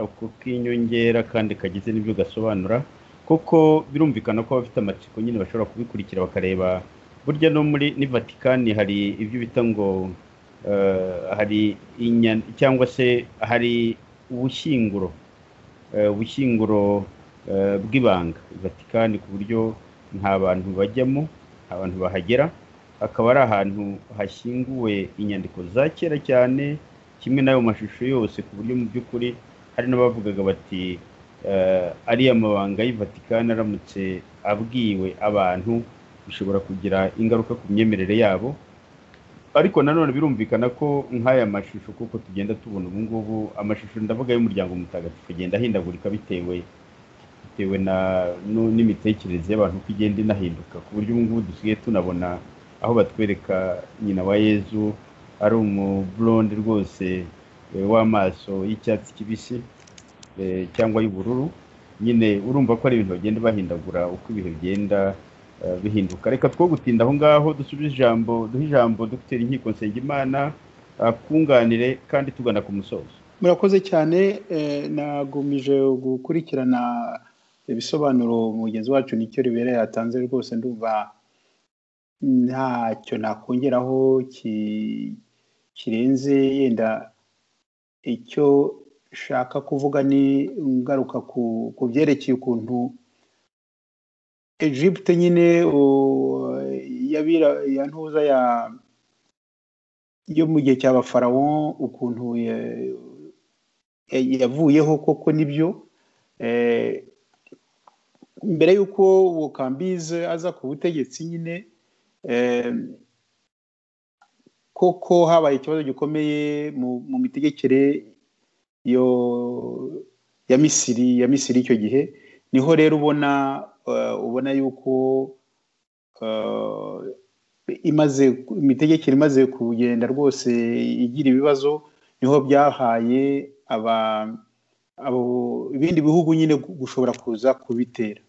Speaker 1: ako k'inyongera kandi kagize n'ibyo gasobanura kuko birumvikana ko abafite amatsiko nyine bashobora kubikurikira bakareba burya no muri ni vatikani hari ibyo bita ngo hari cyangwa se hari ubushyinguro ubushyinguro bw'ibanga vatikani ku buryo nta bantu bajyamo nta bantu bahagera akaba ari ahantu hashyinguwe inyandiko za kera cyane kimwe n'ayo mashusho yose ku buryo mu by'ukuri hari n'abavugaga bati ariya mabanga y'Ivatikani aramutse abwiwe abantu bishobora kugira ingaruka ku myemerere yabo ariko nanone birumvikana ko nk'aya mashusho kuko tugenda tubona ubu ngubu amashusho ndavuga y'umuryango mutagatifu agenda ahindagurika bitewe bitewe n'imitekerereze y'abantu uko igenda inahinduka ku buryo ubu ngubu dusigaye tunabona aho batwereka nyina wa yezu ari umuburonde rwose w'amaso y'icyatsi kibisi cyangwa y'ubururu nyine urumva ko ari ibintu bagenda bahindagura uko ibihe bigenda bihinduka reka two gutinda aho ngaho dusubize ijambo duhe ijambo dogiteri inkiko nsengimana akunganire kandi tugana ku musozo
Speaker 2: murakoze cyane nagumije gukurikirana ibisobanuro mugenzi wacu nicyo ribera yatanze rwose ndumva ntacyo nakongeraho kirenze yenda icyo shaka kuvuga ni ngaruka ku byerekeye ukuntu Egypte nyine ya ntuza yo mu gihe cy'abafarawo ukuntu yavuyeho koko nibyo mbere y'uko bukambize aza ku butegetsi nyine koko habaye ikibazo gikomeye mu mitegekere ya misiri ya misiri icyo gihe niho rero ubona ubona yuko imaze imitegekere imaze kugenda rwose igira ibibazo niho byahaye ibindi bihugu nyine gushobora kuza kubitera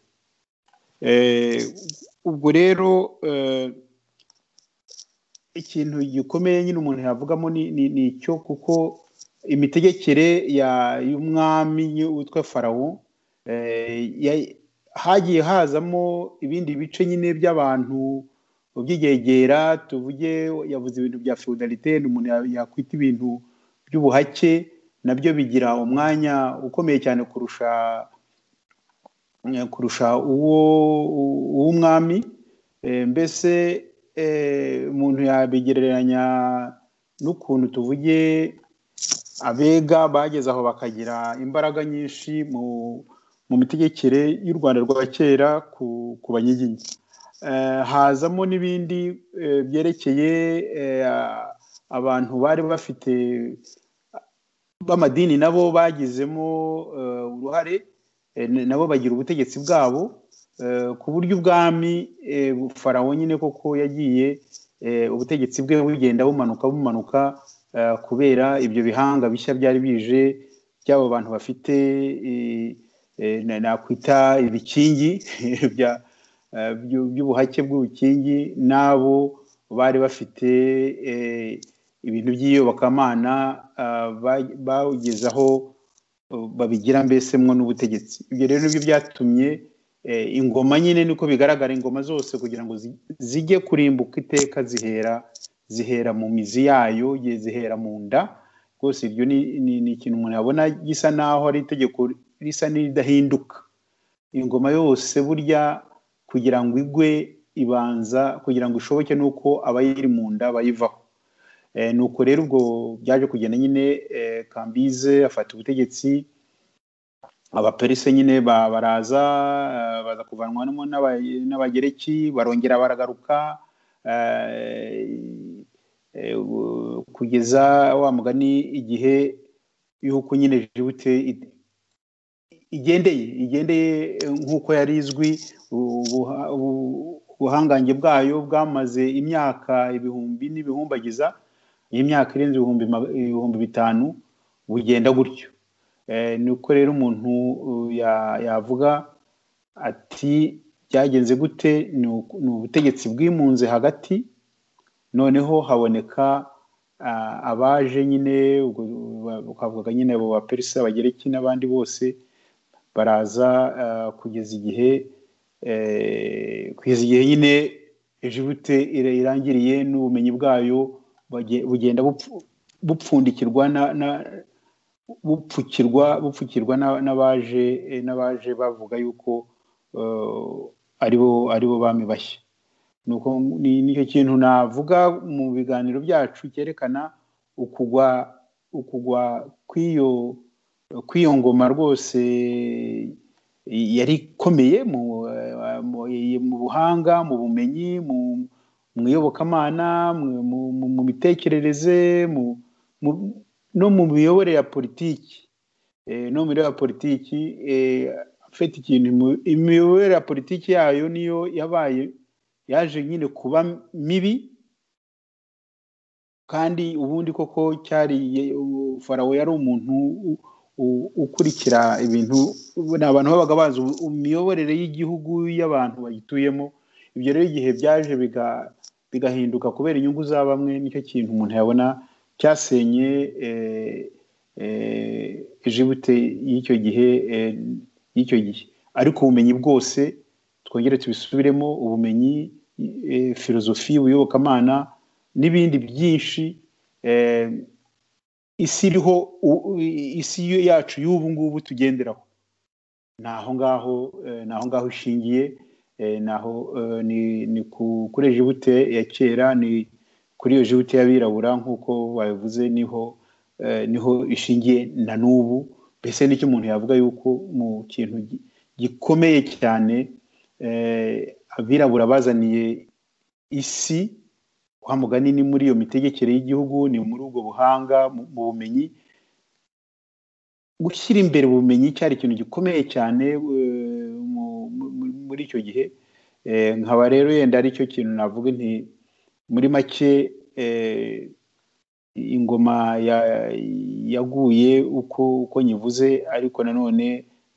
Speaker 2: ubwo rero ikintu gikomeye nyine umuntu yavugamo ni icyo kuko imitegekere y'umwami witwa farawo hagiye hazamo ibindi bice nyine by'abantu by'igegera tuvuge yavuze ibintu bya feudalite ni umuntu yakwita ibintu by'ubuhake nabyo bigira umwanya ukomeye cyane kurusha kurusha uwo uw'umwami mbese umuntu yabigereranya n'ukuntu tuvuge abega bageze aho bakagira imbaraga nyinshi mu mitegekere y'u rwanda rwa kera ku banyiginya hazamo n'ibindi byerekeye abantu bari bafite b'amadini nabo bagizemo uruhare nabo bagira ubutegetsi bwabo ku buryo ubwami farawo nyine koko yagiye ubutegetsi bwe bugenda bumanuka bumanuka kubera ibyo bihanga bishya byari bije by'abo bantu bafite nakwita ibikingi by'ubuhake bw'ubukingi n'abo bari bafite ibintu by'iyobokamana bagezaho babigira mbese mwo n'ubutegetsi ibyo rero nibyo byatumye ingoma nyine niko bigaragara ingoma zose kugira ngo zijye kurimbuka iteka zihera zihera mu mizi yayo zihera mu nda rwose ibyo ni ikintu umuntu yabona gisa naho ari itegeko risa n'iridahinduka ingoma yose burya kugira ngo igwe ibanza kugira ngo ishoboke nuko abayiri mu nda bayivaho nuko rero ubwo byaje kugenda nyine kambize afata ubutegetsi abaperise nyine baraza baza kuvanwamo n'abagereki barongera baragaruka kugeza wa mugani igihe y'uko nyine jibute igendeye igendeye nk'uko yari izwi ubuhangange bwayo bwamaze imyaka ibihumbi n'ibihumbagiza y'imyaka irenze ibihumbi bitanu bugenda gutyo nuko rero umuntu yavuga ati byagenze gute ni ubutegetsi bwimunze hagati noneho haboneka abaje nyine ukavuga nyine abo baperisi abagereki n'abandi bose baraza kugeza igihe kugeza igihe nyine jibute irangiriye n'ubumenyi bwayo bugenda bupfundikirwa bupfukirwa bupfukirwa n'abaje n'abaje bavuga yuko aribo aribo bami bashya nicyo kintu navuga mu biganiro byacu cyerekana ukugwa ukugwa kw'iyo kw'iyo ngoma rwose yari ikomeye mu buhanga mu bumenyi mu iyobokamana mu mitekerereze no mu miyoborere ya politiki no mu miyoborere ya politiki afite ikintu imiyoborere ya politiki yayo niyo yabaye yaje nyine kuba mibi kandi ubundi koko cyari farawo yari umuntu ukurikira ibintu ni abantu babaga bazi imiyoborere y'igihugu y'abantu bayituyemo ibyo rero igihe byaje bigahinduka kubera inyungu za bamwe nicyo kintu umuntu yabona cyasenye jibute y'icyo gihe y'icyo gihe ariko ubumenyi bwose twongere tubisubiremo ubumenyi filozofi ubuyobokamana n'ibindi byinshi isi iriho isi yacu y'ubu ngubu tugenderaho ni aho ngaho ni aho ngaho ishingiye naho ni kuri jibute ya kera ni kuri iyo jibute y'abirabura nk'uko babivuze niho niho ishingiye na n'ubu mbese nicyo umuntu yavuga yuko mu kintu gikomeye cyane abirabura bazaniye isi wa mugani ni muri iyo mitegekere y'igihugu ni muri ubwo buhanga mu bumenyi gushyira imbere ubumenyi cyari ikintu gikomeye cyane muri icyo gihe nkaba rero yenda ari cyo kintu navuga nti muri make ingoma yaguye uko uko nyivuze ariko nanone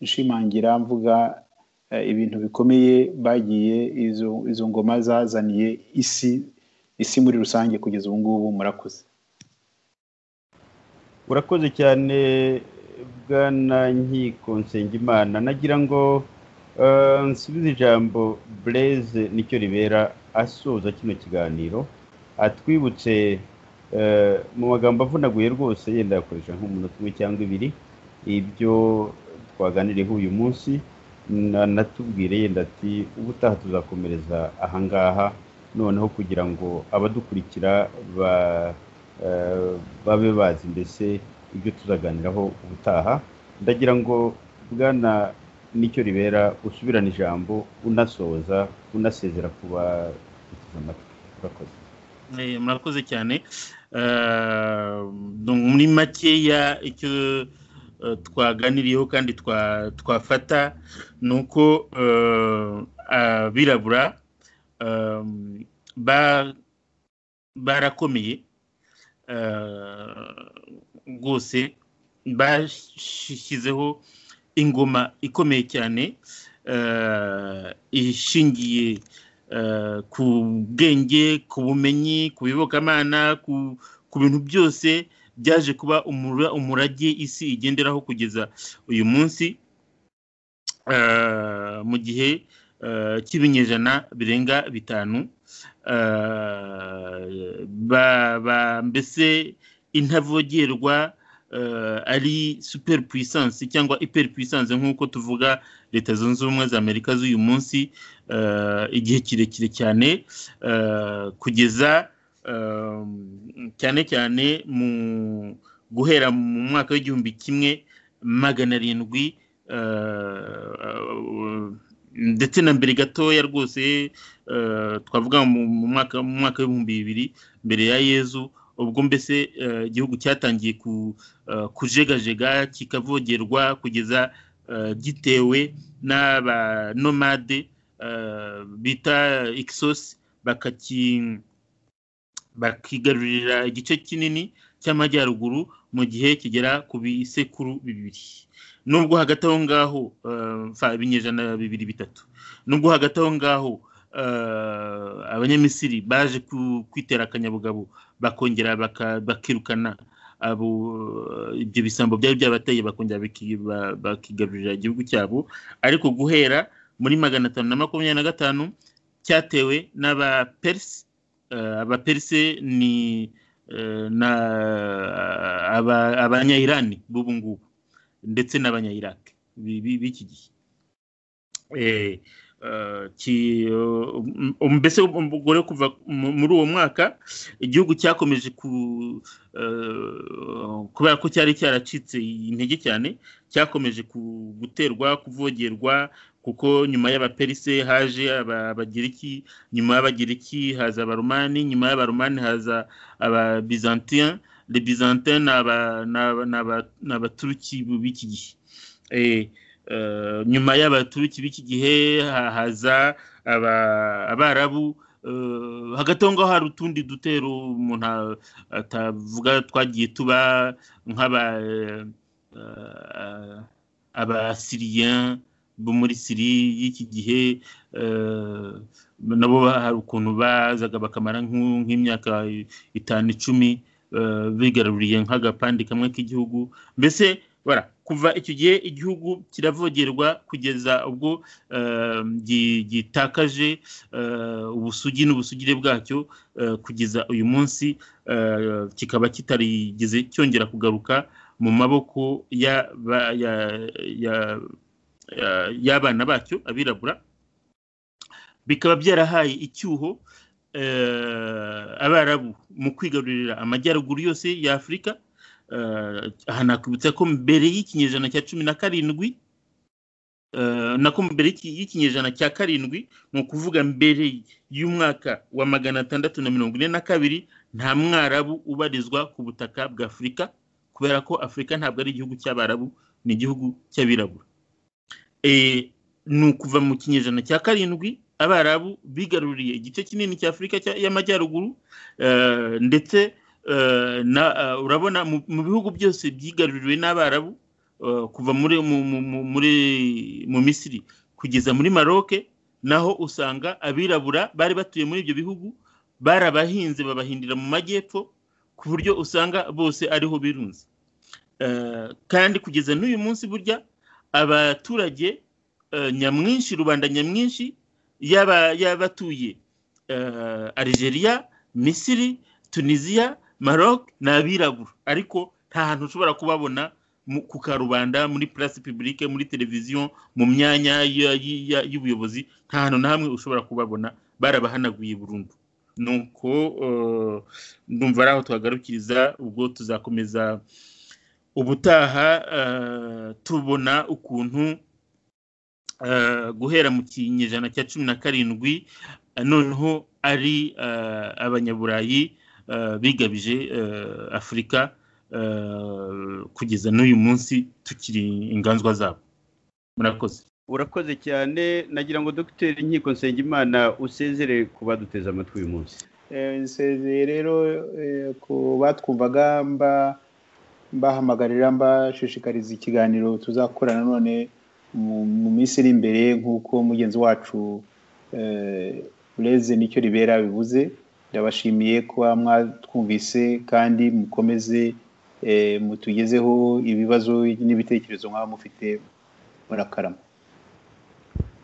Speaker 2: nshimangira mvuga ibintu bikomeye bagiye izo ngoma zazaniye isi isi muri rusange kugeza ubu ngubu murakoze
Speaker 1: urakoze cyane bwana nkiko nsengimana nagira ngo eh, nsubize ijambo bureze nicyo ribera asoza kino kiganiro atwibutse eh, mu magambo avunaguye rwose yenda yakoresha nk'umunota umwe cyangwa ibiri ibyo twaganiriyeho uyu munsi na- anatubwire yenda ati ubutaha tuzakomereza ahangaha noneho kugira ngo abadukurikira ba eh, babe bazi mbese ibyo tuzaganiraho ubutaha ndagira ngo bwana nicyo ribera usubirane ijambo unasoza unasezera ku bateze amatwi urakoze
Speaker 3: Eh, murakoze cyane Eh, donc muri makeya icyo eh, twaganiriyeho kandi twa- twafata ni uko eh, abirabura eh, ba- barakomeye eh, rwose bashyizeho ingoma ikomeye cyane eh, ishingiye eh, ku bwenge ku bumenyi ku bibokamana ku, ku bintu byose byaje kuba umura, umurage isi igenderaho kugeza uyu munsi eh, mu gihe eh, cy'ibinyejana birenga bitanu eh, ba, ba, mbese intavogerwa eh, ari super puissance cyangwa hyper puissance nk'uko tuvuga leta zunze ubumwe za amerika z'uyu munsi eh, igihe kirekire cyane eh, kugeza eh, cyane cyane mu guhera mu mwaka w'igihumbi kimwe magana arindwi eh, ndetse na mbere gatoya rwose eh, twavuga mu mu mwaka mu mwaka w'ibihumbi bibiri mbere ya yezu ubwo mbese eh, igihugu cyatangiye ku, eh, kujegajega kikavogerwa kugeza eh, gitewe n'abanomade eh, bita Ixos bakaki bakigarurira igice kinini cy'amajyaruguru mu gihe kigera ku bisekuru bibiri nubwo hagati aho ngaho eh, mfa ibinyejana bibiri bitatu nubwo hagati aho ngaho eh, abanyamisiri baje ku- kwitera akanyabugabo bakongera baka- bakirukana abo eh, ibyo bisambo byari byabateye bakongera biki- ba- bakigarurira igihugu cyabo ariko guhera muri magana atanu na makumyabiri na gatanu cyatewe n'abaperisi abaperisi ni eh, na aba- abanyayirani b'ubu ngubu ndetse n'abanyayiraki bi- bi- b'iki gihe Eh, eh, ki- um- um- mbese umugore kuva mu- muri uwo mwaka igihugu cyakomeje ku eh, kubera ko cyari cyaracitse intege cyane cyakomeje ku- guterwa kuvogerwa kuko nyuma y'abaperise haje aba- abagiriki nyuma y'abagiriki haza abaromani nyuma y'abaromani haza ababizantien le byzantin ni aba- ni aba- ni aba- ni abaturuki b'iki gihe Eh, eh, nyuma y'abaturuki b'iki gihe ha- haza aba- abarabu eh, hagati aho ngaho hari utundi dutero umuntu a- atavuga twagiye tuba nk'aba eh, eh, abasiriyen bo muri siri y'iki gihe eh, nabo ba- hari ukuntu bazaga bakamara nk'u- nk'imyaka itanu icumi eh, bigaruriye nk'agapande kamwe k'igihugu mbese bara kuva icyo gihe igihugu kiravogerwa kugeza ubwo eh, gi- gitakaje eh, ubusugi n'ubusugire bwacyo eh, kugeza uyu munsi eh, kikaba kitarigeze cyongera kugaruka mu maboko ya ba- ya- ya- ya- y'abana bacyo abirabura bikaba byarahaye icyuho eh, abarabu mu kwigarurira amajyaruguru yose ya afurika Eh, aha nakwibutsa ko mbere y'ikinyejana cya cumi na karindwi eh, nako mbere y'iki- y'ikinyejana cya karindwi ni ukuvuga mbere y'umwaka wa magana atandatu na mirongo ine na kabiri nta mwarabu ubarizwa ku butaka bwa afurika kubera ko afurika ntabwo ari igihugu cy'abarabu ni igihugu cy'abirabura Eh, ni ukuva mu kinyejana cya karindwi abarabu bigaruriye igice kinini cya afurika cya- y'amajyaruguru eh, ndetse eh, na- eh, urabona mu mu bihugu byose byigaruriwe n'abarabu eh, kuva muri mu- mu- mu- muri- mu misiri kugeza muri maroke naho usanga abirabura bari batuye muri ibyo bihugu barabahinze babahindira mu majyepfo ku buryo usanga bose ariho birunze kandi kugeza n'uyu munsi burya abaturage nyamwinshi rubanda nyamwinshi yaba batuye Algeria misiri tunisiya maroc ni abirabura ariko nta hantu ushobora kubabona ku karubanda muri purasi pibulike muri televiziyo mu myanya y'ubuyobozi nta hantu na hamwe ushobora kubabona barabahanaguye burundu nuko ndumva ari aho tuhagarukiriza ubwo tuzakomeza ubutaha tubona ukuntu guhera mu kinyejana cya cumi na karindwi noneho ari abanyaburayi bigabije afurika kugeza n'uyu munsi tukiri inganzwa zabo murakoze
Speaker 1: urakoze cyane nagira ngo dogiteri nkiko nsengimana usezere ku baduteze amatwi uyu munsi
Speaker 2: nsezeye rero ku batwumvaga mbahamagarira mbashishikariza ikiganiro tuzakorana none mu minsi iri imbere nk'uko mugenzi wacu ureze nicyo ribera bivuze ndabashimiye kuba mwatwumvise kandi mukomeze mutugezeho ibibazo n'ibitekerezo mwaba mufite murakarama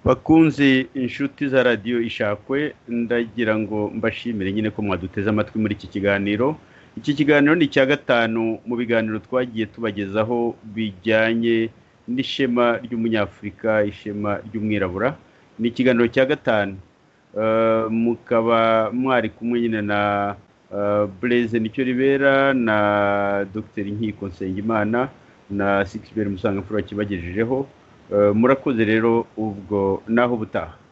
Speaker 1: bakunze inshuti za radiyo ishakwe ndagira ngo mbashimire nyine ko mwaduteze amatwi muri iki kiganiro iki kiganiro ni icya gatanu mu biganiro twagiye tubagezaho bijyanye n'ishema ry'umunyafurika ishema ry'umwirabura ni ikiganiro cya gatanu mukaba mwari kumwe nyine na bureze nicyo ribera na dogiteri nkiko nsengimana na sikiberi musanga mfura kibagejejeho murakoze rero ubwo naho ubutaha